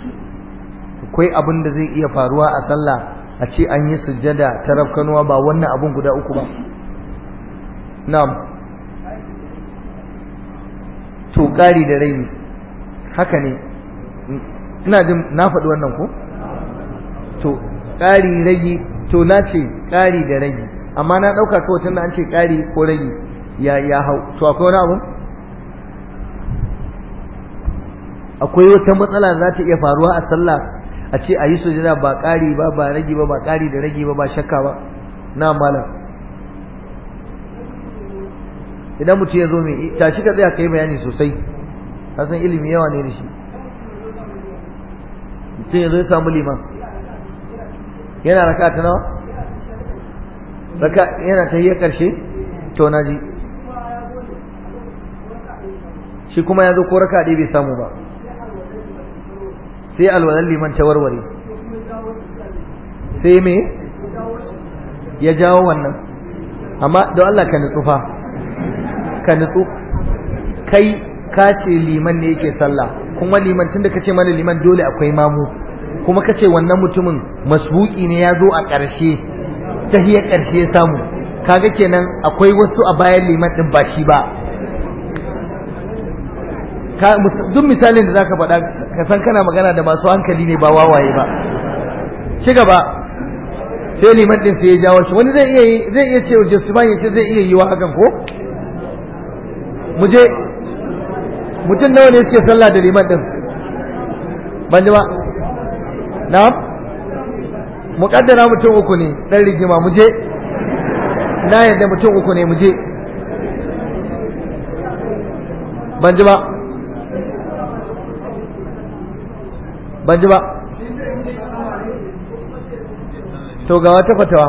akwai abin da zai iya faruwa a sallah a ce an yi sujjada ta rafkanuwa ba wannan abin guda uku ba na'am to ƙari da rai haka ne ina jin na faɗi wannan ko to ƙari ragi to na ce ƙari da ragi amma na ɗauka kawai tunda an ce ƙari ko ragi ya ya hau to akwai wani abu akwai wata matsala za ta iya faruwa a sallah a ce a yi sujada ba ƙari ba ba ragi ba ba ƙari da ragi ba ba shakka ba na malam idan mutum ya zo mai tashi ka tsaya ka yi bayani sosai ka san ilimi yawa ne da shi mutum ya zo ya samu liman yana raka ta nawa raka yana ta hiyar ƙarshe to na ji shi kuma ya zo ko raka ɗaya bai samu ba sai alwalar liman ta warware sai me ya jawo wannan amma don Allah ka nutsu fa ka nutsu kai ka ce liman ne yake sallah kuma liman tunda ka ce mana liman dole akwai mamu kuma ka ce wannan mutumin masbuki ne ya zo a ƙarshe ta hiyar ƙarshe ya samu kaga kenan akwai wasu a bayan liman ɗin ba shi ba duk misalin da zaka faɗa ka san kana magana da masu hankali ne ba wawaye ba ci gaba sai liman din sai ya jawo shi wani zai iya zai iya cewa Justifan ya ce zai iya yiwa hakan ko mu je mutum nawa ne suke sallah da liman din ban ji ba na'am muƙaddara mutum uku ne dan rigima mu je na yadda mutum uku ne mu je ban ji ba ban ji ba to ga wata fatawa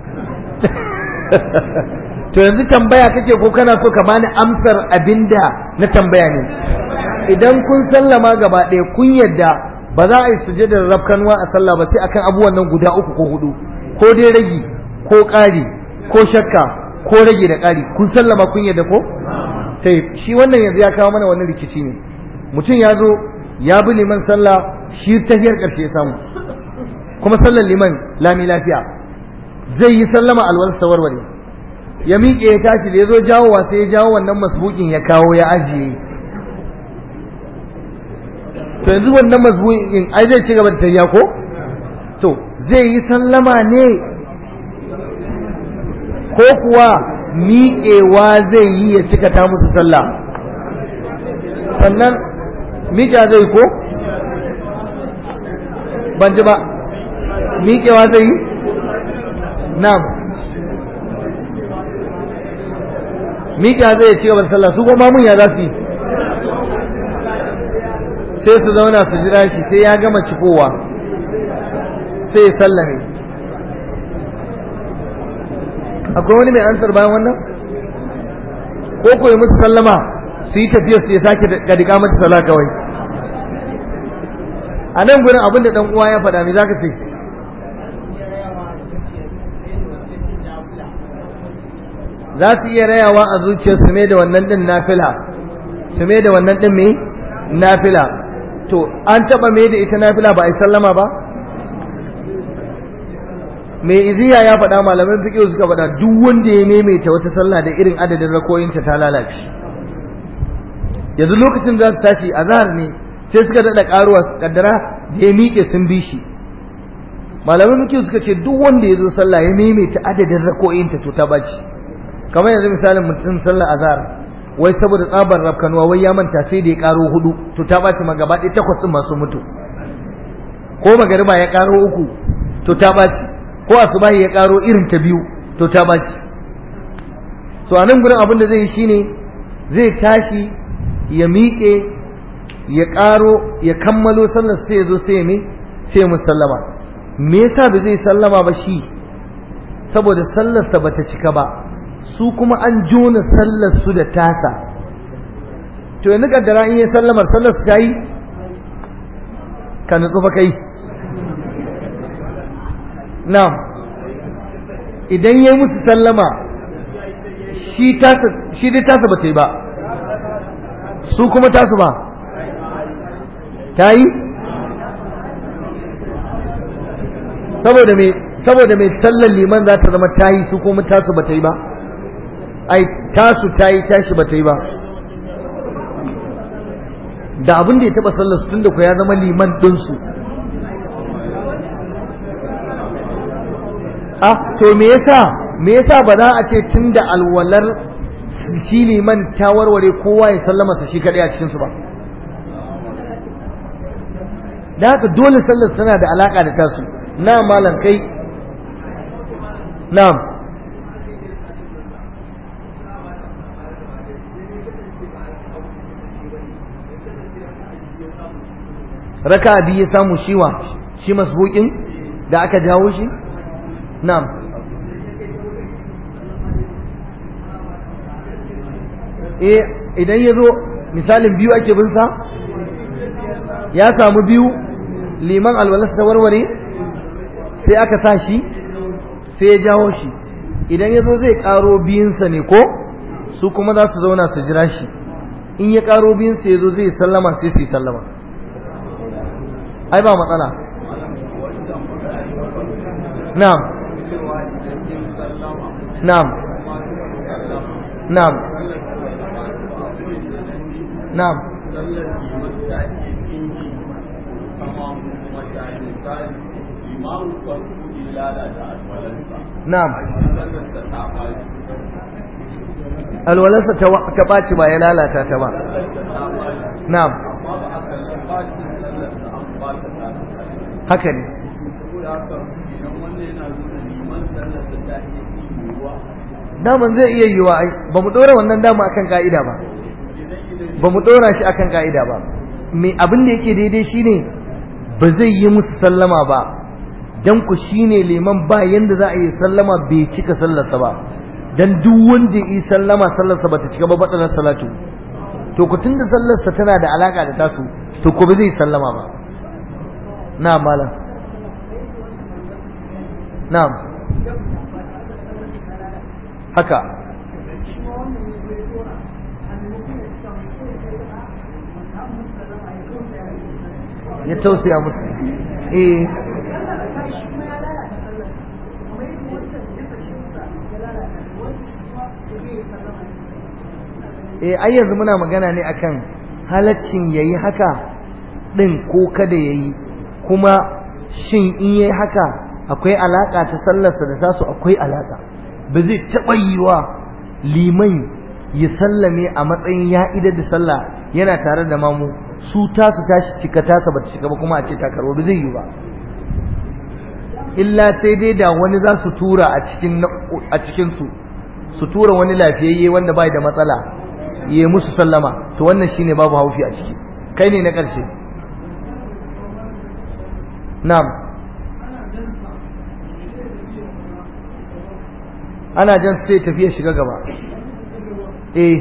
to yanzu tambaya kake ko kana so ka bani amsar abinda na tambaya ne idan kun sallama gaba ɗaya kun yadda ba za a yi sujadar rafkanuwa a sallah ba sai akan abubuwan nan guda uku ko hudu ko dai ragi ko ƙari ko shakka ko rage da ƙari kun sallama kun yadda ko sai shi wannan yanzu ya kawo mana wani rikici ne mutum ya zo ya bi liman sallah shi tahiyar ƙarshe ya samu kuma sallar liman lami lafiya zai yi sallama alwalsa warware ya miƙe ya tashi da ya zo jawowa sai ya jawo wannan masbukin ya kawo ya ajiye to yanzu wannan masbukin ai zai ci gaba da tafiya ko to zai yi sallama ne ko kuwa miƙewa zai yi ya cika ta musu sallah sannan miƙa zai ko ban ji ba miƙewa zai yi na'am miƙa zai ci gaba da sallah su goma mun ya za su yi sai su zauna su jira shi sai ya gama cikowa sai ya sallame akwai wani mai ansar bayan wannan ko koyi musu sallama su yi tafiya su ya sake gadika mata sala kawai a nan gudun abinda dan uwa ya faɗa me za ka ce za su iya rayawa a zuciyar su mai da wannan din nafila su mai da wannan din mai nafila to an taba mai da ita nafila ba a yi sallama ba mai iziya ya faɗa malaman fiƙiyo suka faɗa duk wanda ya maimaita wata sallah da irin adadin rakoyinta ta lalace yanzu lokacin za su tashi a zahar ne sai suka daɗa ƙaruwa kaddara da ya miƙe sun bi shi malaman fiƙiyo suka ce duk wanda ya zo sallah ya maimaita adadin rakoyinta to ta baci kamar yanzu misalin mutum sallah azhar wai saboda tsabar rafkanuwa wai ya manta sai da ya karo hudu to ta baci ma gaba ɗaya takwas ɗin masu mutu ko magariba ya karo uku to ta baci ko asubahi ya karo irin ta biyu to ta baci so a nan gurin abin da zai yi shine zai tashi ya miƙe ya karo ya kammalo sallar sai ya zo sai ya sai ya musallama me yasa ba zai sallama ba shi saboda sallarsa bata cika ba su kuma an jona sallar su da tasa to yanzu kaddara in yi sallamar sallar su ta yi ka nutsu fa kai na idan ya yi musu sallama shi dai tasa ba ta yi ba su kuma tasu ba ta yi saboda mai saboda mai sallar liman za ta zama ta yi su kuma tasu ba ta yi ba ai tasu ta yi tashi ba ta yi ba da abin da ya taba sallar su tunda ku ya zama liman ɗinsu ah to me yasa me yasa ba za a ce tunda alwalar shi liman ta warware kowa ya sallama sa shi kadai a cikin su ba da haka dole sallar tana da alaka da tasu na malam kai na'am raka biyu ya samu shiwa shi masbukin da aka jawo shi na'am eh idan ya zo misalin biyu ake bin sa ya samu biyu liman alwalarsa ta warware sai aka sa shi sai ya jawo shi idan ya zo zai karo biyunsa ne ko su kuma za su zauna su jira shi in ya karo biyunsa ya zo zai sallama sai su yi sallama ai ba matsala na'am na'am na'am na'am na'am alwalarsa ta ɓaci ba ya lalata ta ba na'am haka ne daman zai iya yiwa ai ba mu ɗora wannan dama akan ka'ida ba ba mu ɗora shi akan ka'ida ba me abin da yake daidai shine ba zai yi musu sallama ba dan ku shine liman ba yanda za a yi sallama bai cika sallarsa ba dan duk wanda yi sallama sallarsa ba ta cika ba batsalar salatu to ku tunda sallarsa tana da alaka da tasu to ku ba zai sallama ba na malam na'am haka ya tausaya musu eh eh ai yanzu muna magana ne akan halaccin yayi haka din ko kada yayi kuma shin in yayi haka akwai alaka ta sallarsa da tasu akwai alaka ba zai taɓa yiwa liman ya sallame a matsayin ya idar da sallah yana tare da mamu su tasu tashi cika tasa ba ta cika ba kuma a ce ta karbo ba zai yi ba illa sai dai da wani za su tura a cikin a cikin su su tura wani lafiyayye wanda bai da matsala yi musu sallama to wannan shine babu haufi a ciki kai ne na ƙarshe na'am ana jan sai tafiya shiga gaba eh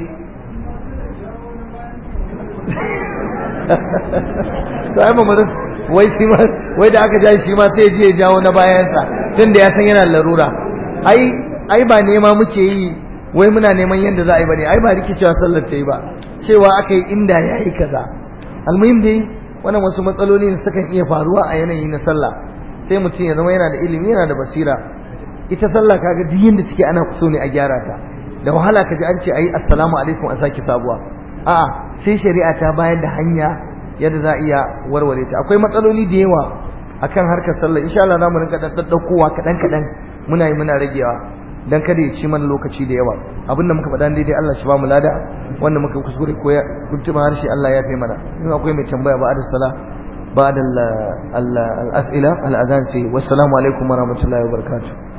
to ai mamarin wai shi ma wai da aka ja shi ma sai je ya jawo na bayansa tunda ya san yana larura ai ai ba nema muke yi wai muna neman yadda za a yi bane ai ba rikicewa sallar ta yi ba cewa aka yi inda ya yi kaza almuhim dai wannan wasu matsaloli ne sukan iya faruwa a yanayi na sallah sai mutum ya zama yana da ilimi yana da basira ita sallah kaga duk yanda take ana so ne a gyara ta da wahala ka ji an ce ayi assalamu alaikum a saki sabuwa a'a sai shari'a ta bayar da hanya yadda za a iya warware ta akwai matsaloli da yawa akan harkar sallah insha Allah zamu rinka daddaukowa kadan kadan muna yi muna ragewa dan kada ya ci mana lokaci da yawa abinda muka faɗa daidai Allah shi ba mu lada wanda muka kuskure ko ya kuntuma harshe Allah ya kai mana in akwai mai tambaya ba da sala بعد الأسئلة الأذان سي والسلام عليكم ورحمة الله وبركاته